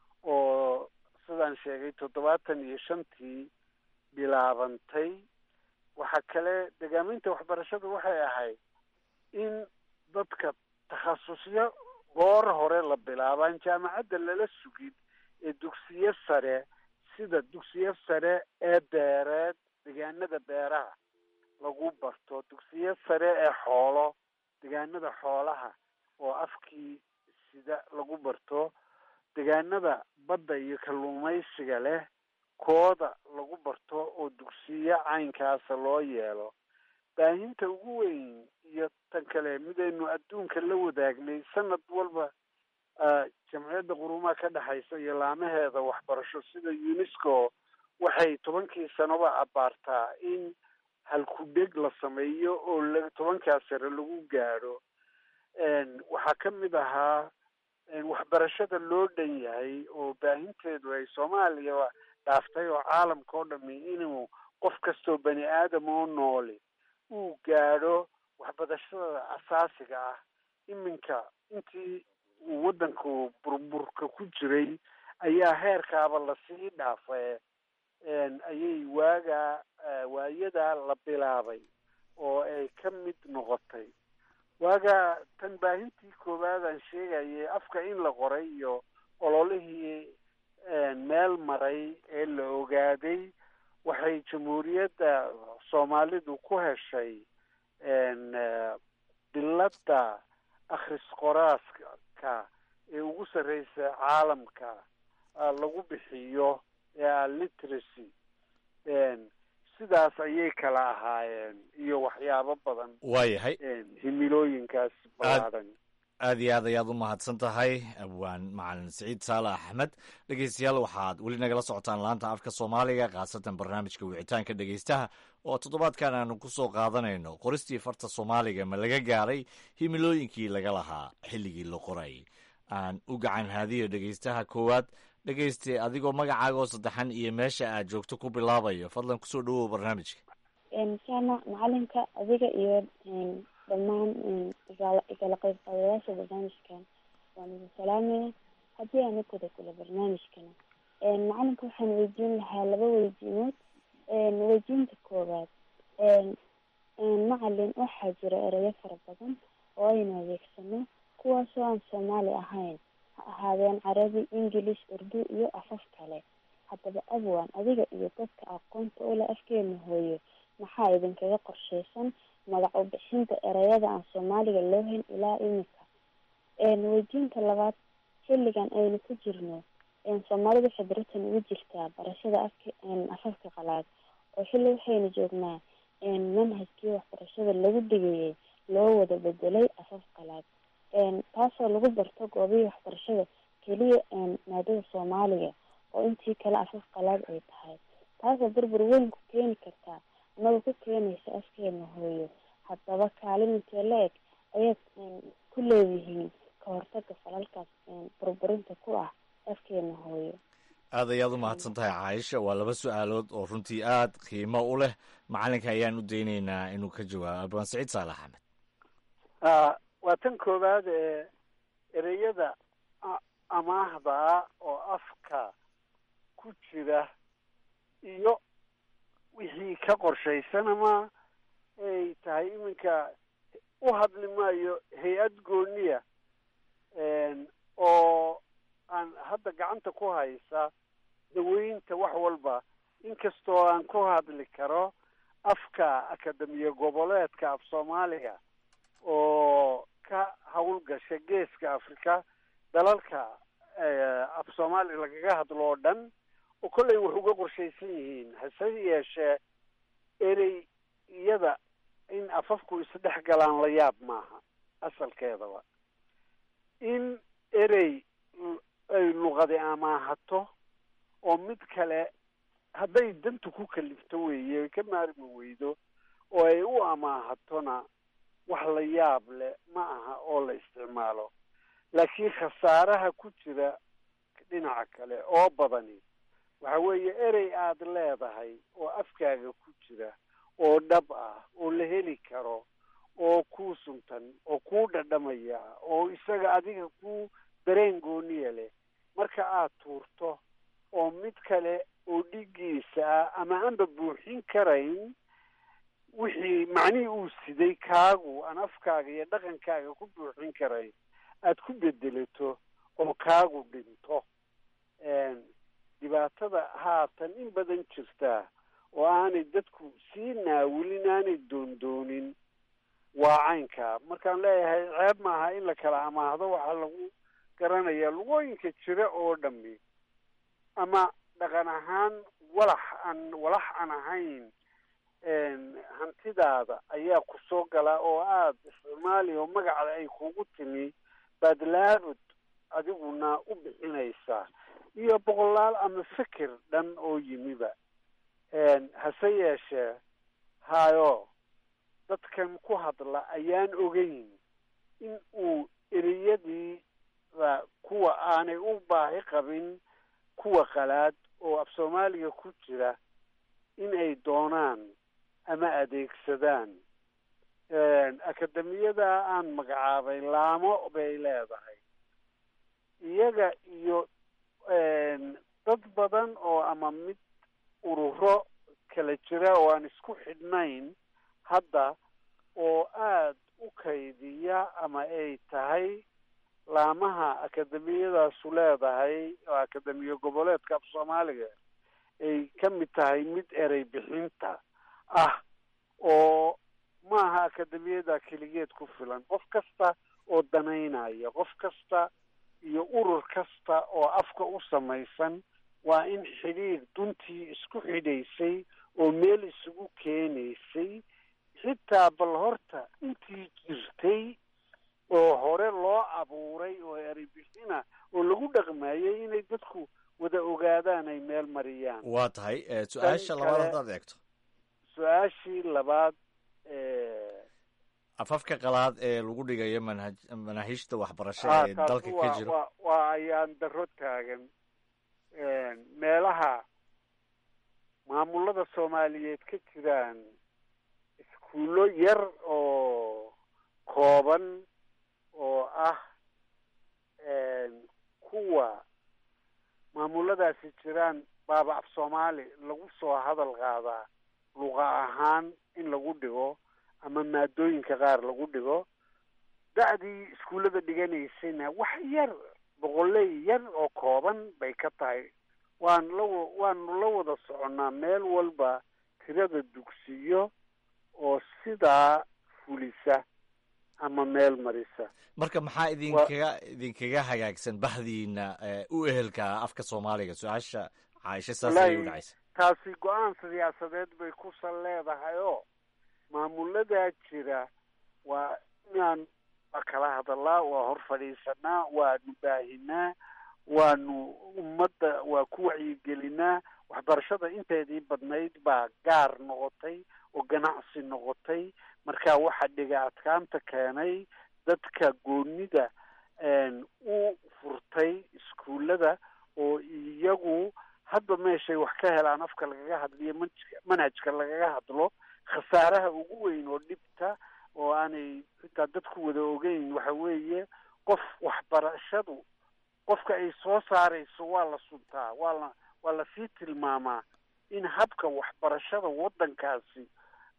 oo sidaan sheegay toddobaatan iyo shantii bilaabantay waxaa kale degaaminta waxbarashadu waxay ahayd in dadka takhasusyo goor hore la bilaabaan jaamacadda lala sugin ee dugsiyo sare sida dugsiyo sare ee beereed deegaanada beeraha lagu barto dugsiyo sare ee xoolo deegaanada xoolaha oo afkii sida lagu barto deegaanada badda iyo kalluumaysiga leh kooda lagu barto oo dugsiyo caynkaasa loo yeelo baahinta ugu weyn iyo tan kale midaynu adduunka la wadaagnay sanad walba jamciyadda qurumaha ka dhexaysa iyo laamaheeda waxbarasho sida unesco waxay tobankii sanoba abaartaa in halku-dheg la sameeyo oo la tobankaa sare lagu gaadho waxaa ka mid ahaa waxbarashada loo dhan yahay oo baahinteedu ay soomaaliya dhaaftay oo caalamka oo dhami inuu qof kastoo bani aadam oo nooli uu gaadho waxbarashada asaasiga ah iminka intii uu waddanku burburka ku jiray ayaa heerkaaba lasii dhaafay ayay waagaa waayadaa la bilaabay oo ay ka mid noqotay waagaa tan baahintii koowaadaan sheegayay afka in la qoray iyo ololihii meel maray ee la ogaaday waxay jamhuuriyadda soomaalidu ku heshay biladda akhris qoraaska ee ugu sarreysa caalamka lagu bixiyo ee literacy sidaas ayay kala ahaayeen iyo waxyaabo badan waayahay himilooyinkaas ballaadhan aad iyo aad ayaad u mahadsan tahay abwaan macalin siciid saale axmed dhegeystayaal waxaad weli nagala socotaan laanta afka soomaaliga khaasatan barnaamijka wicitaanka dhegeystaha oo toddobaadkan aanu ku soo qaadanayno qoristii farta soomaaliga ma laga gaaray himilooyinkii laga lahaa xilligii la qoray aan u gacan haadiyo dhegeystaha koowaad dhegeyste adigoo magacaaga oo saddexan iyo meesha aad joogto ku bilaabayo fadlan kusoo dhawow barnaamijka inshaalla macalinka adiga iyo dhammaan igala qayb qaadayaasha barnaamijkan waan idin salaamaya haddii aan ukada kula barnaamijkana macalinka waxaan weydiin lahaa laba weydiinood weydiinta koowaad macalin waxaa jira erayo fara badan oo aynu adeegsano kuwaasoo aan soomaali ahayn ha ahaadeen carabi ingilish urdu iyo afaf kale haddaba abwan adiga iyo dadka aqoonta ule afkeena hooyo maxaa idinkaga qorsheysan magac u bixinta ereyada aan soomaaliga loo hayn ilaa imika weydiinta labaad xilligan aynu ku jirno soomaalidu waxay baratan ugu jirtaa barashada afka afafka qalaad oo xilli waxaynu joognaa manhajkii waxbarashada lagu dhigayay loo wada bedelay afaf qalaad taasoo lagu barto goobihii waxbarashada keliya maadada soomaaliga oo intii kale afaf qalaad ay tahay taasoo burbur weyn ku keeni kartaa amaba ku keenaysa afkeena hooyo haddaba kaalin intee la eg ayaad ku leedihiin ka hortaga falalkaas burburinta ku ah afkeena hooyo aad ayaad u mahadsan tahay caaisha waa laba su-aalood oo runtii aad qiimo u leh macalinka ayaan u daynaynaa inuu ka jawaabo abaan saciid saalax axmed waa tan koowaad ee ereyada amaahda oo afka ku jira iyo wixii ka qorshaysan ama ay tahay iminka u hadli maayo hay-ad gooniya oo aan hadda gacanta ku haysa daweynta wax walba inkastoo aan ku hadli karo afka akademiya goboleedka af soomaaliga oo ka howlgasha geeska africa dalalka af soomaaliga lagaga hadlo oo dhan oo kollay wax uga qorshaysan yihiin hase yeeshee erey iyada in afafku isdhex galaan la yaab maaha asalkeedaba in erey ay luqadi amaahato oo mid kale hadday dantu ku kalifto weeye ay ka maarmi weydo oo ay u amaahatona wax la yaab leh ma aha oo la isticmaalo laakiin khasaaraha ku jira dhinaca kale oo badani waxa weeye erey aad leedahay oo afkaaga ku jira oo dhab ah oo la heli karo oo kuu suntan oo kuu dhadhamaya oo isaga adiga ku dareen gooniya leh marka aad tuurto oo mid kale oo dhigiisa ah ama aanba buuxin karayn wixii macnihii uu siday kaagu aan afkaaga iyo dhaqankaaga ku buuxin karayn aad ku bedelato oo kaagu dhinto dhibaatada haatan in badan jirtaa oo aanay dadku sii naawilin aanay doondoonin waa caynka markaan leeyahay ceeb maaha in la kala amaahdo waxaa lagu garanayaa lugooyinka jira oo dhami ama dhaqan ahaan walax aan walax aan ahayn hantidaada ayaa ku soo gala oo aada isticmaali oo magacda ay kugu timi baad laabud adiguna u bixinaysaa iyo boqolaal ama fikir dhan oo yimiba hase yeeshee hayo dadkan ku hadla ayaan ogeyn in uu ereyadiida kuwa aanay u baahi qabin kuwa qalaad oo af soomaaliga ku jira in ay doonaan ama adeegsadaan akademiyada aan magacaabay laamo bay leedahay iyaga iyo dad badan oo ama mid ururo kala jira oo aan isku xidhnayn hadda oo aada u kaydiya ama ay tahay laamaha akademiyadaasu leedahay oo akademiya goboleedka af soomaaliga ay ka mid tahay mid erey bixinta ah oo maaha akademiyada keligeed ku filan qof kasta oo danaynaya qof kasta iyo urur kasta oo afka u samaysan waa in xidhiir duntii isku xidhaysay oo meel isugu keenaysay xitaa bal horta intii jirtay oo hore loo abuuray oo erey bixina oo lagu dhaqmayay inay dadku wada ogaadaan ay meel mariyaan waa tahay su-aasha labaad haddaad eegto su-aashii labaad afafka qalaad ee lagu dhigayo manhaj manaahiijta waxbarasho ee dalka ka jiro wa waa ayaan daro taagan meelaha maamulada soomaaliyeed ka jiraan iskuullo yar oo kooban oo ah kuwa maamuladaasi jiraan baaba af soomaali lagu soo hadal qaadaa luqa ahaan in lagu dhigo ama maadooyinka qaar lagu dhigo da-dii iskuullada dhiganaysayna wax yar boqoley yar oo kooban bay ka tahay waan la waanu la wada soconnaa meel walba tirada dugsiyo oo sidaa fulisa ama meel marisa marka maxaa idinkaga idinkaga hagaagsan bahdiina u ehelka afka soomaaliga su-aasha caaisha saas ayay u dhacaysa taasi go-aan siyaasadeed bay ku sal leedahay oo maamuladaa jira waa inaan waa kala hadalaa waa hor fadhiisanaa waanu baahinaa waanu ummadda waa ku wacyigelinaa waxbarashada inteedii badnayd baa gaar noqotay oo ganacsi noqotay marka waxa dhiga adkaanta keenay dadka goonida u furtay iskuullada oo iyagu hadba meeshay wax ka helaan afka lagaga hadliyo manhajka manhajka lagaga hadlo khasaaraha ugu weyn oo dhibta oo aanay xitaa dadku wada ogeyn waxa weeye qof waxbarashadu qofka ay soo saarayso waa la suntaa waa la waa lasii tilmaamaa in habka waxbarashada waddankaasi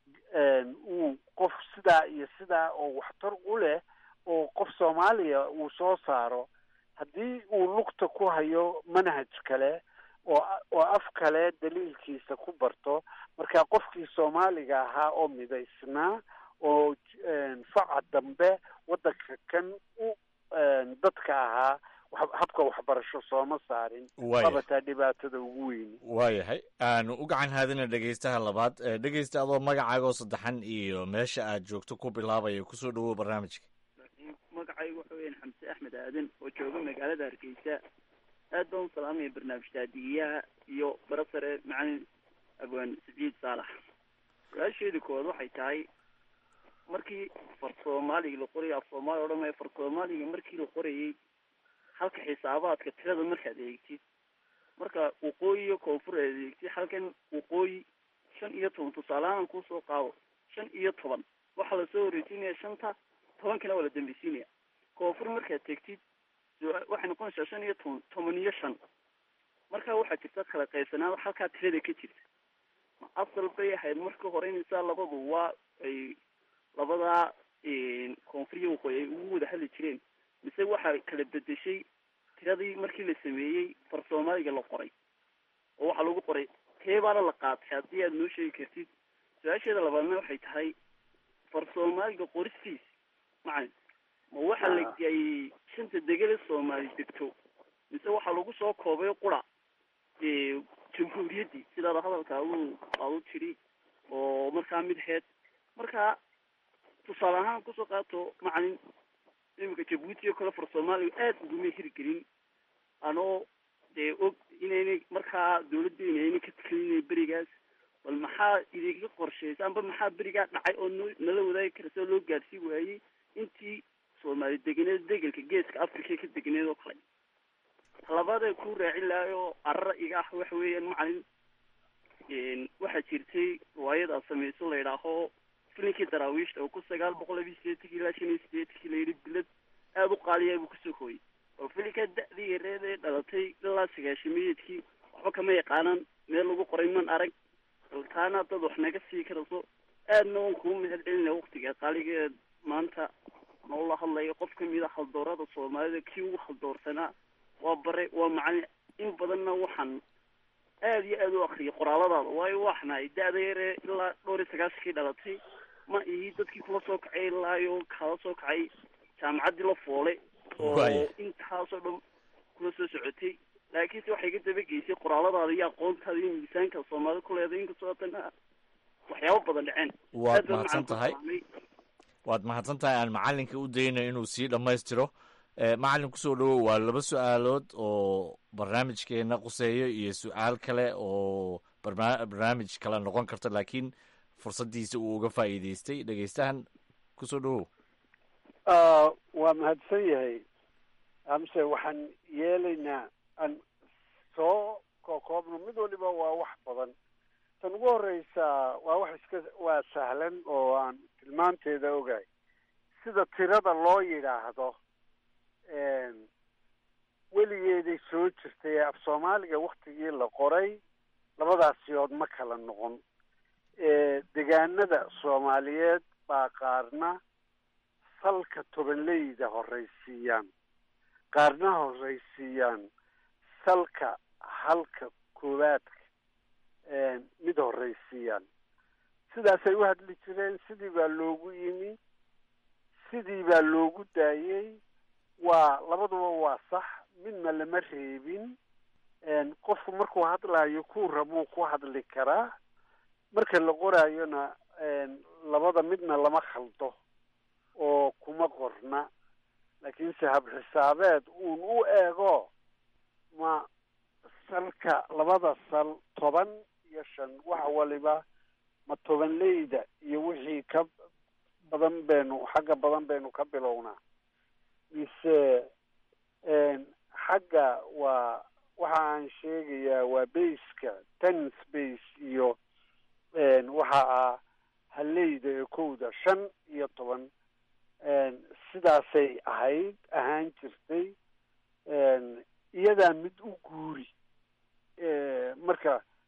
uu qof sidaa iyo sidaa oo waxtar u leh oo qof soomaaliya uu soo saaro haddii uu lugta ku hayo manhaj kale oo oo af kale daliilkiisa ku barto marka qofkii soomaaliga ahaa oo midaysnaa oo faca dambe waddanka kan u dadka ahaa habka waxbarasho sooma saarin wabataa dhibaatada ugu weyni waayahay aanu u gacan haadina dhegeystaha labaad dhegeysta adoo magacaagoo saddexan iyo meesha aad joogto ku bilaabaya kusoo dhawow barnaamijka magacaygu waxa weyan xamse axmed aadan oo jooga magaalada hargeysa aad baan u salaamaya barnaamij taadigiyaha iyo barasare macalin abwaan saciid saalax su-aasheeda koowaad waxay tahay markii far soomaaliga la qorayay af soomaaliya o dhan maya far soomaaliga markii la qorayay halka xisaabaadka tirada markaad eegtid marka waqooyi iyo koonfur aad eegtid halkan waqooyi shan iyo toban tusaalehaan kuusoo qaado shan iyo toban waxaa lasoo horeysiinaya shanta tobankana waa la dambeysiinaya koonfur markaad tegtid waxay noqonaysaa shan iyo toban toban iyo shan marka waxaa jirta kala qaybsanaan halkaa tirada ka jirta ma asal bay ahayd marka hore inaysaa labadu waa ay labadaa koonfur iyo waqooyi ay ugu wada hadli jireen mise waxaa kala bedeshay tiradii markii la sameeyey far soomaaliga la qoray oo waxaa lagu qoray teebaana la qaatay haddii aad noo sheegi kartid su-aasheeda labaadna waxay tahay far soomaaliga qoristiis macalin ma waxaa la geeyey shanta degele soomaali degto mise waxaa lagu soo koobay qura jamhuuriyaddii sidaada hadalka uu aadu tiri oo markaa mid heed marka tusaale ahaan kusoo qaato macalin iminka jabuuti oo kale far soomaaliga aad uguma hirgelin anoo dee og inaynay markaa dawladdeena aynay ka telinay berigaas bal maxaa idinka qorshaysa amba maxaa berigaa dhacay oo no nala wadaagi karasa loo gaarsii waayey intii soomaali deganeed degelka geeska africa ka deganeed oo kale labaadee ku raacin lahay oo arara iga ah waxa weeyaan macalin waxaa jirtay riwaayad aad samayso la yidhaaho filinkii daraawiishta oo ku sagaal boqol labiyi sideetankii ilaa shan iyo sideetankii la yidhi bilad aada u qaaliyaa buu kusoo hooyey oo filinkaa da-dii yareed ee dhalatay ilaa sagaashamayeedkii waxba kama yaqaanaan meel lagu qoray man arag baltaana dad wax naga sii karayso aadna waan kugu mahad celinaya waktiga qaaligeed maanta noola hadlayo qof kamid a haldoorada soomaalida kii ugu haldoorsanaa waa bare waa macalin in badanna waxaan aad iyo aad u akriyay qoraaladaada waayo waxnahay da-da yaree ilaa dhowr iyo sagaashankii dhalatay ma ihi dadkii kula soo kacay ilaayo kala soo kacay jaamacaddii la foole oo intaasoo dhan kula soo socotay laakiinse waxay ka dabageysay qoraaladaada iyo aqoontaada iyo miisaanka soomaalida ku leeday inkastoo haddana waxyaabo badan dhaceen waad mahadsan tahay waad mahadsan tahay aan macalinka u daynayo inuu sii dhammaystiro macalin kusoo dhawow waa laba su-aalood oo barnaamijkeena quseeyo iyo su-aal kale oo barna barnaamij kale noqon karta laakiin fursaddiisa uu uga faa'iideystay dhegeystahan kusoo dhawow waa mahadsan yahay amse waxaan yeelaynaa aan soo kokoobno mid waliba waa wax badan tan ugu horeysa waa wax iska waa sahlan oo aan tilmaanteeda ogahay sida tirada loo yidhaahdo weligeeday soo jirtay af soomaaliga waktigii la qoray labadaasiyood ma kala noqon degaanada soomaaliyeed baa qaarna salka tobanleyda horraysiiyaan qaarna horraysiiyaan salka halka koowaadka mid horraysiiyaan sidaasay u hadli jireen sidii baa loogu yimi sidii baa loogu daayey waa labaduba waa sax midna lama reebin qofku markuu hadlaayo kuu rabuu ku hadli karaa marka la qoraayona labada midna lama khaldo oo kuma qorna laakiinse habxisaabeed uun u eego ma salka labada sal toban iyo shan wax waliba ma tobanleyda iyo wixii ka badan baynu xagga badan baynu ka bilownaa mise xagga waa waxa aan sheegayaa waa baska ten space iyo waxa ah haleyda ee kowda shan iyo toban sidaasay ahayd ahaan jirtay iyadaa mid u guuri marka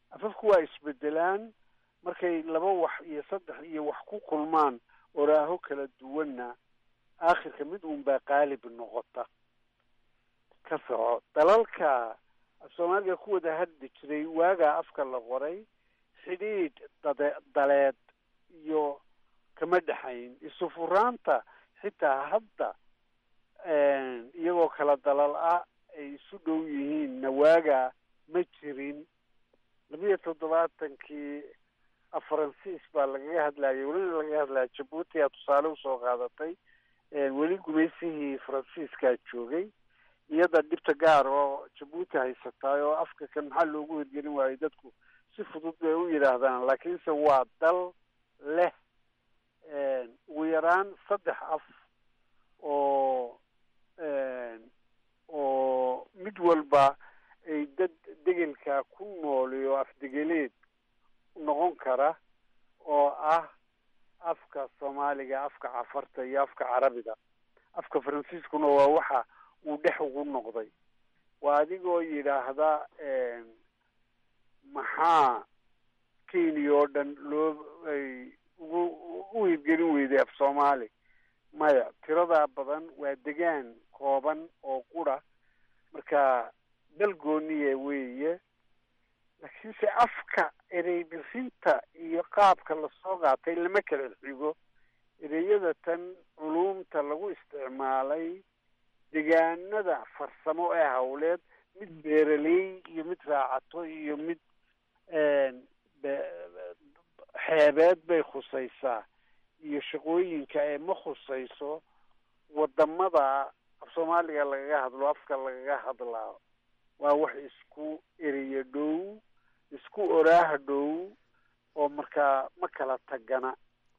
afafku waa isbedelaan markay laba wax iyo saddex iyo wax ku kulmaan oraaho kala duwanna aakhirka mid uunbaa qaalib noqota ka soco dalalka soomaaliga ku wada hadli jiray waagaa afka la qoray xidhiidh dade daleed iyo kama dhexayn isu furaanta xitaa hadda iyagoo kala dalal ah ay isu dhow yihiinna waagaa ma jirin labiyo toddobaatankii faransiis baa lagaga hadlayay welina lagaga hadlaya jabuuti aa tusaale usoo qaadatay weli gumaysihii faransiiskaa joogay iyada dhibta gaar oo jabuuti haysataay oo afka kan maxaa loogu hirgelin waayey dadku si fudud bay u yidhaahdaan laakiinse waa dal leh ugu yaraan saddex af oo oo mid walba ay dad degelka ku nooliyo afdegeleed noqon kara oo ah afka soomaaliga afka cafarta iyo afka carabiga afka faransiiskuna waa waxa uu dhex ugu noqday waa adigoo yidhaahda maxaa kenya oo dhan loo ay ugu u hirgelin weyday af soomaali maya tiradaa badan waa degaan kooban oo qura marka dal gooniye weeye laakiinse afka erey bixinta iyo qaabka lasoo qaatay lama kala xigo ereyada tan culumta lagu isticmaalay degaanada farsamo ee hawleed mid beeraley iyo mid raacato iyo mid xeebeed bay khusaysaa iyo shaqooyinka ee ma khusayso wadamada af soomaaliga lagaga hadlo afka lagaga hadlaa waa wax isku ereyo dhow isku oraaha dhow oo markaa ma kala tagana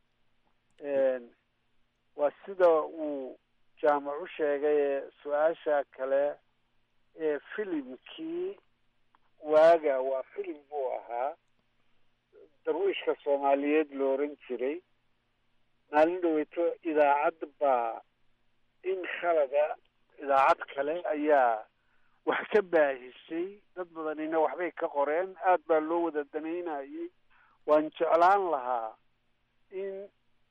waa sida uu jaamac u sheegay ee su-aasha kale ee filimkii waaga waa filim buu ahaa darwiishka soomaaliyeed lo oran jiray maalin dhaweyto idaacad baa in khalada idaacad kale ayaa wax ka baahisay dad badanina waxbay ka qoreen aad baa loo wada danaynayay waan jeclaan lahaa in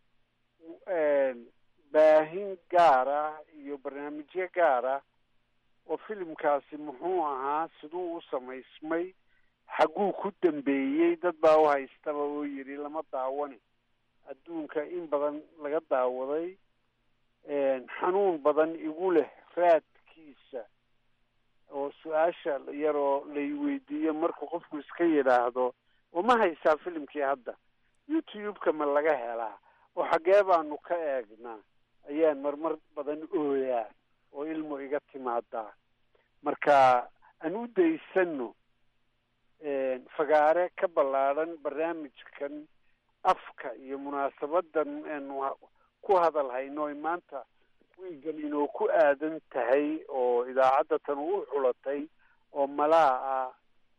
baahin gaar ah iyo barnaamijyo gaar ah oo filimkaasi muxuu ahaa siduu u samaysmay xagguu ku dambeeyey dad baa u haystaba oo yidhi lama daawani adduunka in badan laga daawaday xanuun badan igu leh raadkiisa oo su-aasha yaroo lay weydiiyo markuu qofku iska yidhaahdo oo ma haysaa filimkii hadda youtube-ka ma laga helaa oo xaggee baanu ka eegnaa ayaan marmar badan ooyaa oo ilmu iga timaadaa marka aan u daysano fagaare ka ballaadhan barnaamijkan afka iyo munaasabadan aanu ku hadal hayno oy maanta wiigan inoo ku aadan tahay oo idaacadda tan u xulatay oo malaa ah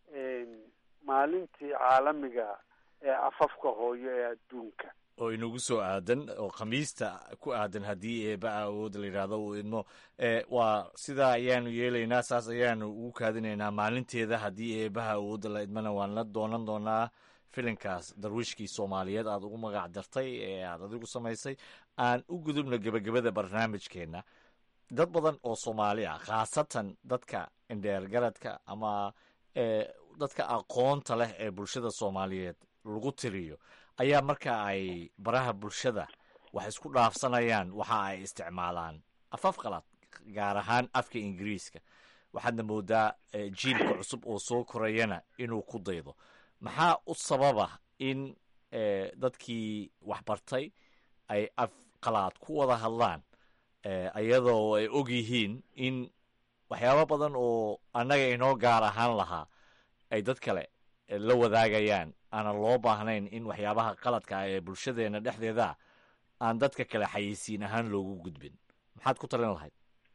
maalintii caalamiga ee afafka hooyo ee adduunka oo inagu soo aadan oo khamiista ku aadan haddii eeba awood la yidhaahdo uu idmo waa sidaa ayaanu yeelaynaa saas ayaanu ugu kaadinaynaa maalinteeda haddii eebaha awoodda la idmana waan la doonan doonaa filinkaas darwiishkii soomaaliyeed aad ugu magac dartay ee aad adigu samaysay aan u gudubna gebagabada barnaamijkeenna dad badan oo soomaali ah khaasatan dadka indheergaradka ama dadka aqoonta leh ee bulshada soomaaliyeed lagu tiriyo ayaa marka ay baraha bulshada wax isku dhaafsanayaan waxa ay isticmaalaan afaf qalaad gaar ahaan afka ingiriiska waxaadna moodaa jiilka cusub oo soo korayana inuu ku daydo maxaa u sababa in dadkii waxbartay ay af qalaad ku wada hadlaan iyadoo ay og yihiin in waxyaabo badan oo annaga inoo gaar ahaan lahaa ay dad kale la wadaagayaan aanan loo baahnayn in waxyaabaha qaladka ah ee bulshadeena dhexdeeda aan dadka kale xayeysiin ahaan loogu gudbin maxaad ku talin lahayd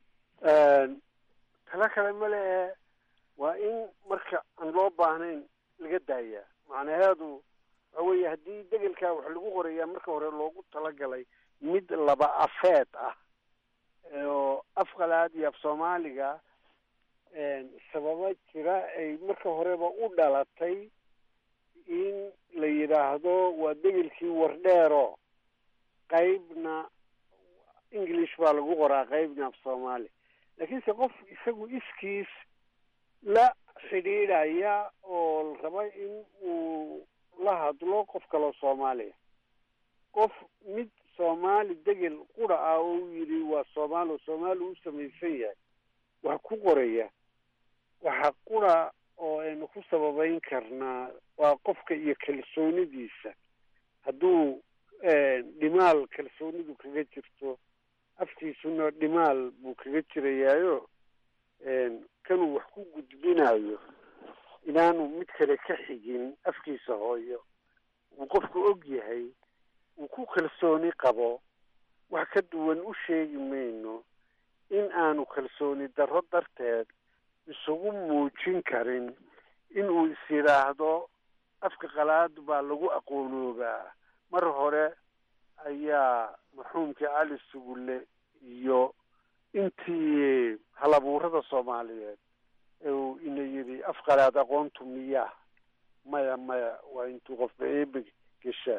talo kale male ee waa in marka aan loo baahnayn laga daayaa macnaheedu waxa weeye haddii degelkaa wax lagu qorayaa marka hore loogu talagalay mid laba afeed ah oo af qalaad iyo af soomaaliga sababa jira ay marka horeba u dhalatay in la yidhaahdo waa degelkii wardheero qaybna english baa lagu qoraa qaybna af soomaali laakiinse qof isagu iskiis la xidhiidhaya oo la raba in uu la hadlo qof kaloo soomaaliya qof mid soomaali degel qura ah oo u yidhi waa soomaali oo soomaali u samaysan yahay wax ku qoraya waxa qura oo aynu ku sababeyn karnaa waa qofka iyo kalsoonidiisa hadduu dhimaal kalsoonidu kaga jirto afkiisuna dhimaal buu kaga jirayaayo kanuu wax ku gudbinayo inaanu mid kale ka xigin afkiisa hooyo uu qofku og yahay uu ku kalsooni qabo wax ka duwan u sheegi mayno in aanu kalsooni darro darteed isugu muujin karin inuu is yidhaahdo afka qalaad baa lagu aqoonoobaa mar hore ayaa marxuumkii cali sugulle iyo intii halabuurada soomaaliyeed uu ina yidhi af qalaad aqoontu miyaa maya maya waa intuu qofba eebe geshaa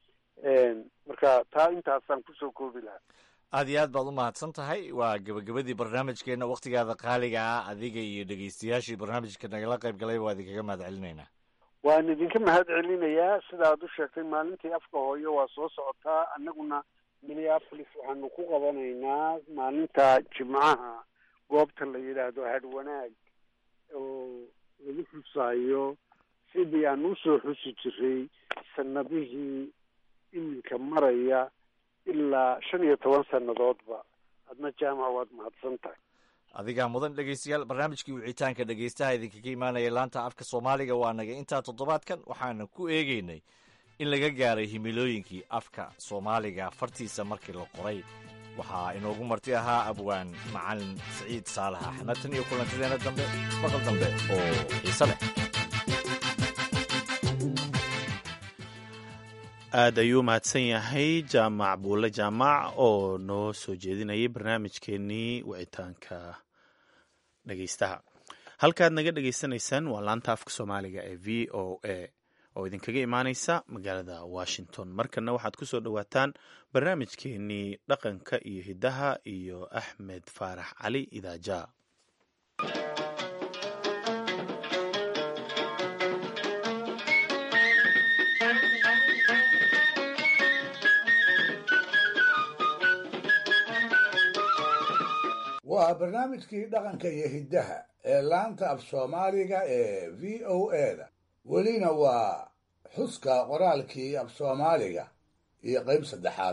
marka taa intaasaan kusoo koobi lahaa aad iyo aad baad u mahadsan tahay waa gebagabadii barnaamijkeenna wakhtigaada qaaliga ah adiga iyo dhegeystayaashii barnaamijka nagala qayb galay waa idinkaga mahad celinaynaa waan idinka mahad celinayaa sidaad u sheegtay maalintii afka hooyo waa soo socotaa annaguna minneapolis waxaanu ku qabanaynaa maalinta jimcaha goobta la yidhaahdo hadwanaag oo lagu xusaayo sidii aan usoo xusi jiray sanadihii iminka maraya ilaa shan iyo toban sannadoodba adna jaamac waad mahadsan tahay adigaa mudan dhegeystayaal barnaamijkii wicitaanka dhegeystaha idinkaga imaanaya laanta afka soomaaliga waa naga intaa toddobaadkan waxaana ku eegeynay in laga gaaray himilooyinkii afka soomaaliga fartiisa markii la qoray waxaa inoogu marti ahaa abwaan macalin siciid saalax axmed tan iyo kulantideena dambe maqal dambe oo xiise leh aad ayuu mahadsan yahay jaamac buulle jaamac oo noo soo jeedinayay barnaamijkeenii wicitaanka dhegeystaha halkaad naga dhegeysanaysaan waa laanta afka soomaaliga ee v o a oo idinkaga imaaneysa magaalada washington markana waxaad ku soo dhowaataan barnaamijkeenii dhaqanka iyo hiddaha iyo axmed faarax cali idaaja waa barnaamijkii dhaqanka iyo hiddaha ee laanta af soomaaliga ee v o a-da welina waa xuska qoraalkii af soomaaliga iyo qayb saddexaad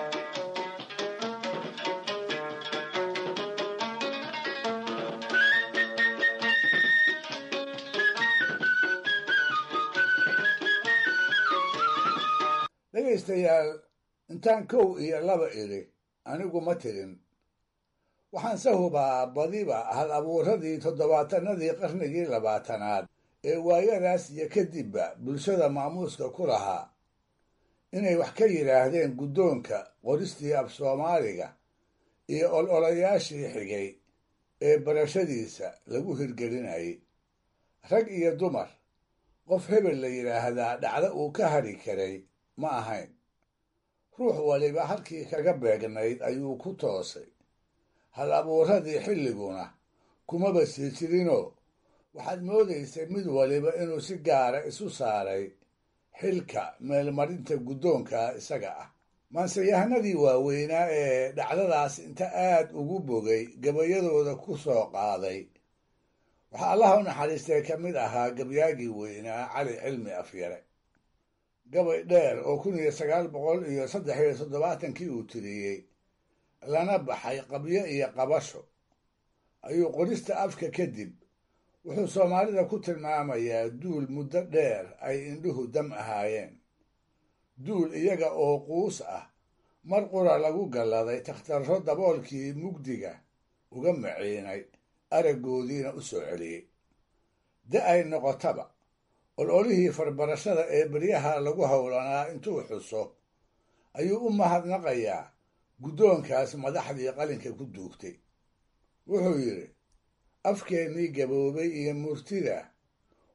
dhegaystayaal intaan kow iyo laba idhi anigu ma tirin waxaan se hubaa badiba hal abuuradii toddobaatanadii qarnigii labaatanaad ee waayadaas iyo kadibba bulshada maamuuska ku lahaa inay wax ka yidhaahdeen guddoonka qoristii af soomaaliga iyo ololayaashii xigay ee barashadiisa lagu hirgelinayay rag iyo dumar qof hebel la yidhaahdaa dhacdo uu ka hadhi karay ma ahayn ruux waliba halkii kaga beegnayd ayuu ku toosay hal abuuradii xilliguna kumaba sii jirinoo waxaad moodaysay mid waliba inuu si gaara isu saaray xilka meelmarinta guddoonka isaga ah maanseyahanadii waaweynaa ee dhacdadaas inta aad ugu bogay gabayadooda ku soo qaaday waxaa allaha u naxariistay ka mid ahaa gabyaagii weynaa cali cilmi afyare gabay dheer oo kun iyo sagaal boqol iyo saddex iyo toddobaatankii uu tiriyey lana baxay qabyo iyo qabasho ayuu qorista afka kadib wuxuu soomaalida ku tilmaamayaa duul muddo dheer ay indhuhu dam ahaayeen duul iyaga oo quus ah mar qura lagu galladay takhtarro daboolkii mugdiga uga maciinay araggoodiina u soo celiyey da ay noqotaba ololihii farbarashada ee beryaha lagu howlanaa intuu xuso ayuu u mahadnaqayaa guddoonkaas madaxdii qalinka ku duugtay wuxuu yidhi afkeennii gaboobay iyo murtida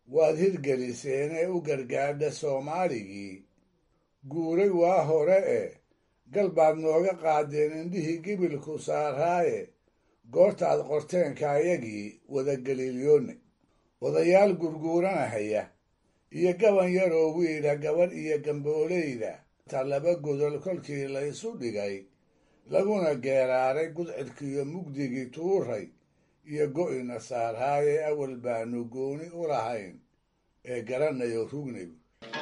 waad hirgeliseenee u gargaadha soomaaligii guuray waa hore e gal baad nooga qaadeen indhihii gibilku saaraaye goortaad qorteenkaayagii wadageliilyoone odayaal gurguuranahaya iyo gaban yaroo wiila gabadh iyo gambooleyda ta laba godol kolkii la isu dhigay laguna geeraaray gudcidkiiyo mugdigii tuuray iyo go'ina saarhaaye awal baanu gooni u lahayn ee garanayo rugnigu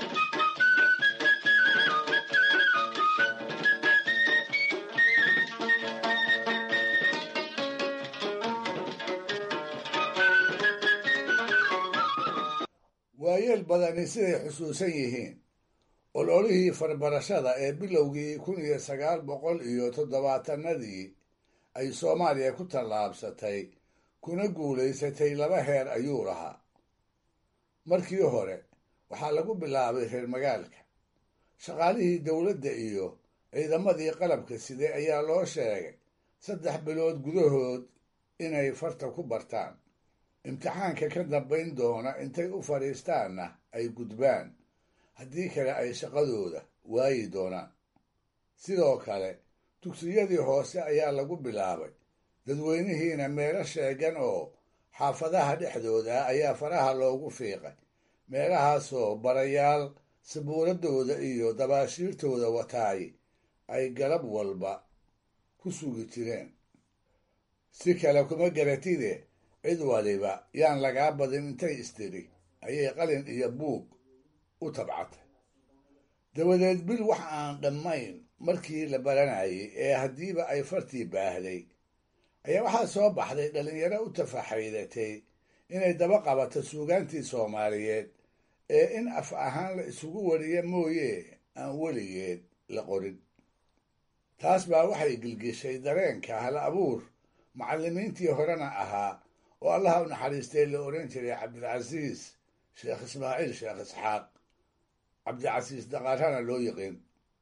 waayeel badani siday xusuusan yihiin ololihii farbarashada ee bilowgii kun iyo sagaal boqol iyo toddobaatanadii ay soomaaliya ku tallaabsatay kuna guulaysatay laba heer ayuu lahaa markii hore waxaa lagu bilaabay reer magaalka shaqaalihii dowladda iyo ciidamadii qalabka siday ayaa loo sheegay saddex bilood gudahood inay farta ku bartaan imtixaanka ka dambayn doona intay u fadhiistaanna ay gudbaan haddii kale ay shaqadooda waayi doonaan sidoo kale dugsiyadii hoose ayaa lagu bilaabay dadweynihiina meelo sheegan oo xaafadaha dhexdooda ayaa faraha loogu fiiqay meelahaasoo barayaal sabuuradooda iyo dabaashiirtooda wataay ay galab walba ku sugi jireen si kale kuma garatide cid waliba yaan lagaa badin intay istiri ayay qalin iyo buug u tabcatay dabadeed bil wax aan dhammayn markii la baranayay ee haddiiba ay fartii baahday ayaa waxaa soo baxday dhallinyaro u tafaxaydatay inay daba qabato suugaantii soomaaliyeed ee in af ahaan la isugu wariya mooye aan weligeed la qorin taas baa waxay gilgishay dareenka hal abuur macallimiintii horena ahaa oo allaha u naxariistay la odhan jiray cabdilcasiis sheekh ismaaciil sheekh isxaaq cabdicasiis daqarana loo yiqiin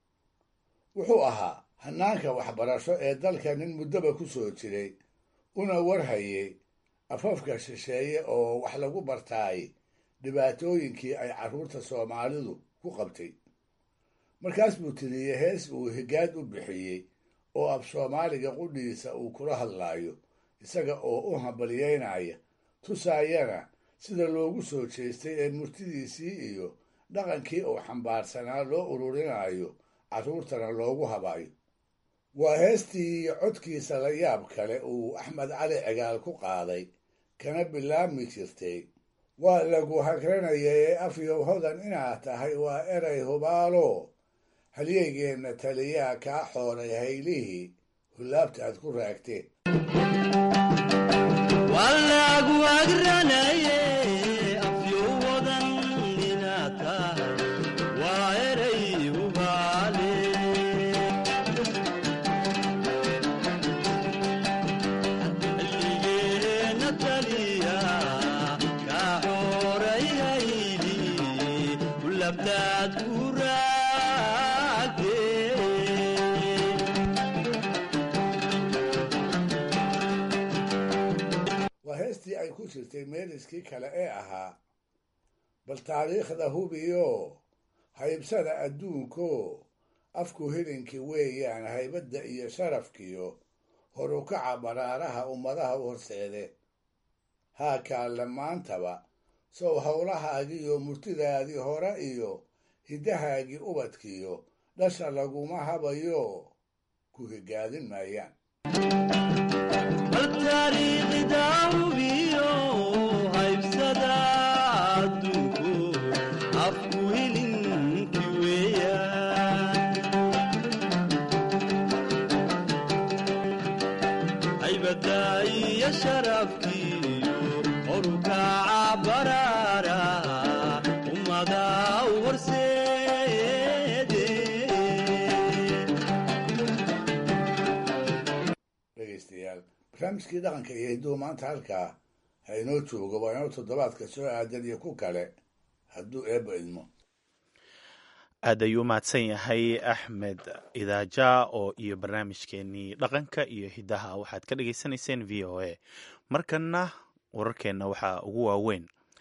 wuxuu ahaa hanaanka waxbarasho ee dalka nin muddoba ku soo jiray una warhayay afafka shisheeye oo wax lagu bartaay dhibaatooyinkii ay carruurta soomaalidu ku qabtay markaas buu tiriyey hees uu higaad u bixiyey oo af soomaaliga qudhiisa uu kula hadlaayo isaga oo u hambalyeynaya tusaayana sida loogu soo jeestay ee murtidiisii iyo dhaqankii uu xambaarsanaa loo ururinayo carruurtana loogu habayo waa heestii iyo codkiisa la yaab kale uu axmed cali cigaal ku qaaday kana bilaabmi jirtay waa lagu hagranaya ee afyow hodan inaad tahay waa eray hubaalo halyeygeenna taliyaa kaa xooray haylihii hullaabta aad ku raagteen waa heestii ay ku jirtay meeliskii kale ee ahaa bal taariikhda hubiyo haybsada adduunko afku hilinkii weeyaan haybadda iyo sharafkiyo horukaca baraaraha ummadaha u horseede haa kaalle maantaba sow howlahaagiiyo murtidaadii hore iyo hiddahaagii ubadkiyo dhasha laguma habayo ku higaadin maayaan dhegeystayaal barnaamijkii dhaqanka iyo hidduu maanta halkaa ha inoo joogo waa inoo toddobaadka soo aadan iyo ku kale hadduu eebba idmo aad ayuu mahadsan yahay axmed idaaja oo iyo barnaamijkeenii dhaqanka iyo hiddaha waxaad ka dhagaysanayseen v o a markanna wararkeenna waxaa ugu waaweyn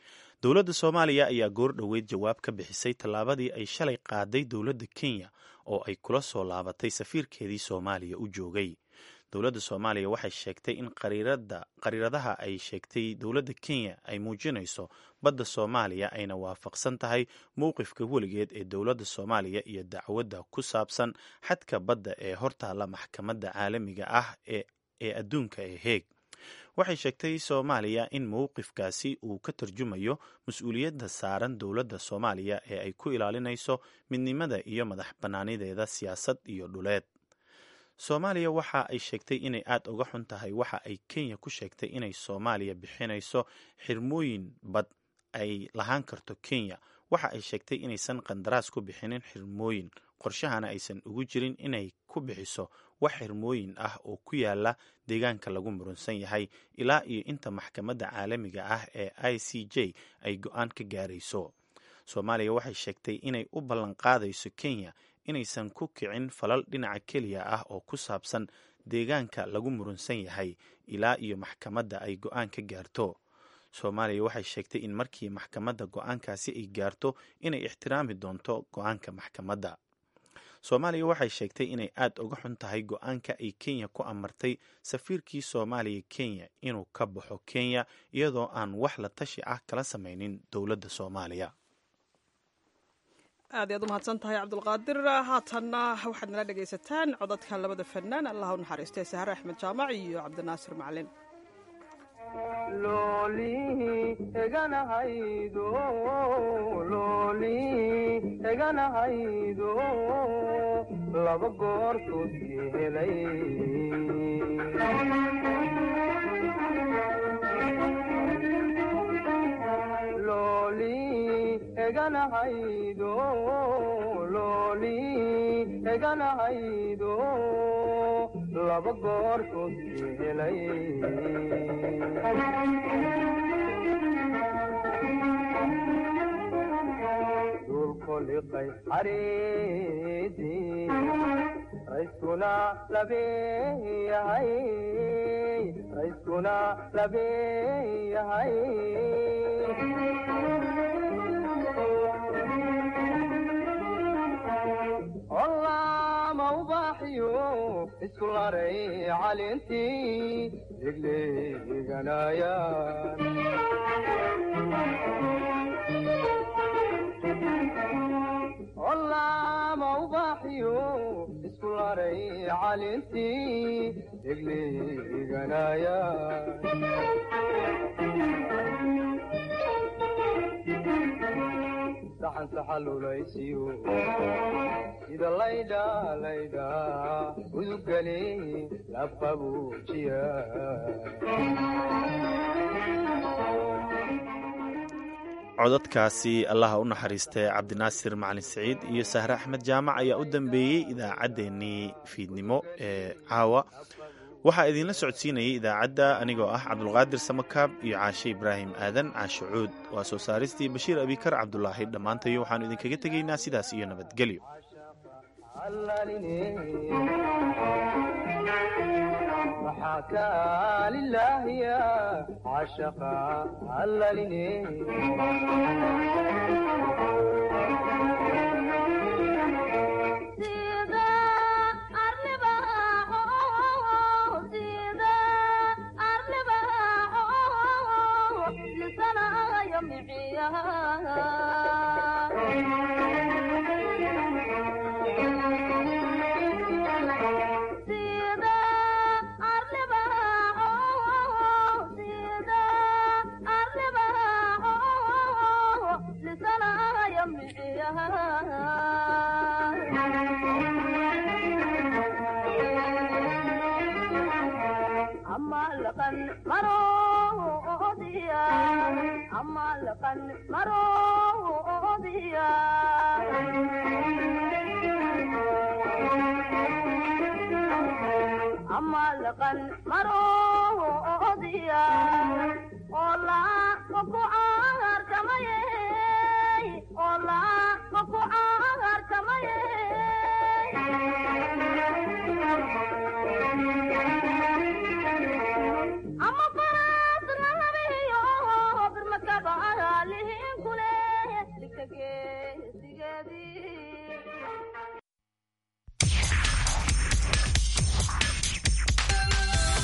dowladda soomaaliya ayaa goor dhoweyd jawaab ka bixisay tallaabadii ay shalay qaaday dowladda kenya oo ay kula soo laabatay safiirkeedii soomaaliya u joogay dowladda soomaaliya waxay sheegtay in qariiradaha ay sheegtay dowladda kenya ay muujinayso badda soomaaliya ayna waafaqsan tahay mowqifka weligeed ee dowladda soomaaliya iyo dacwadda ku saabsan xadka badda ee hortaalla maxkamadda caalamiga ah ee adduunka ee heeg waxay sheegtay soomaaliya in mowqifkaasi uu ka tarjumayo mas-uuliyadda saaran dowladda soomaaliya ee ay ku ilaalinayso midnimada iyo madax bannaanideeda siyaasad iyo dhuleed soomaaliya waxa ay sheegtay inay aad uga xun tahay waxa ay kenya ku sheegtay inay soomaaliya bixinayso xirmooyin bad ay lahaan karto kenya waxa ay sheegtay inaysan qandaraas ku bixinin xirmooyin qorshahana aysan ugu jirin inay ku bixiso wax xirmooyin ah oo ku yaala deegaanka lagu murunsan yahay ilaa iyo inta maxkamadda caalamiga ah ee i c j ay go-aan ka gaarayso soomaaliya waxay sheegtay inay u ballanqaadayso kenya inaysan ku kicin falal dhinaca keliya ah oo ku saabsan deegaanka lagu murunsan yahay ilaa iyo maxkamadda ay go-aan ka gaarto soomaaliya waxay sheegtay in markii maxkamadda go-aankaasi ay gaarto inay ixtiraami doonto go-aanka maxkamadda soomaaliya waxay sheegtay inay aad uga xun tahay go-aanka ay kenya ku amartay safiirkii soomaaliya kenya inuu ka baxo kenya iyadoo aan wax la tashi ah kala samaynin dowladda soomaaliya aad iyaad u mahadsan tahay cabdulqaadir haatanna waxaad nala dhegaysataan codadkan labada fanaan allah u naxariistay sahre axmed jaamac iyo cabdinaasir macalin eganahaydo laba goortood helay eganahaydo looli eganahaydo laba goortood helay dulkoliqay xariidii rayskuna labeeyahay rayskuna labeeyahay ollama ubaaxiyo isku laray calintii degleeganayaan ollama ubaaxiyo isku laray calintii degleeganayaan saxan saxalulaysiyo sida laydha laydha udugale labqabuujiya codadkaasi allaha u naxariistay cabdinaasir macalin saciid iyo sahre axmed jaamac ayaa u dambeeyey idaacaddeenii fiidnimo ee caawa waxaa idinla socodsiinayay idaacadda anigoo ah cabdulqaadir samakaab iyo caashe ibraahim aadan caashe cuud waa soo saaristii bashiir abikar cabdulaahi dhammaantayo waxaanu idinkaga tegaynaa sidaas iyo nabadgelyo maxaa kaalilaahiya cashaqa allaline Hola,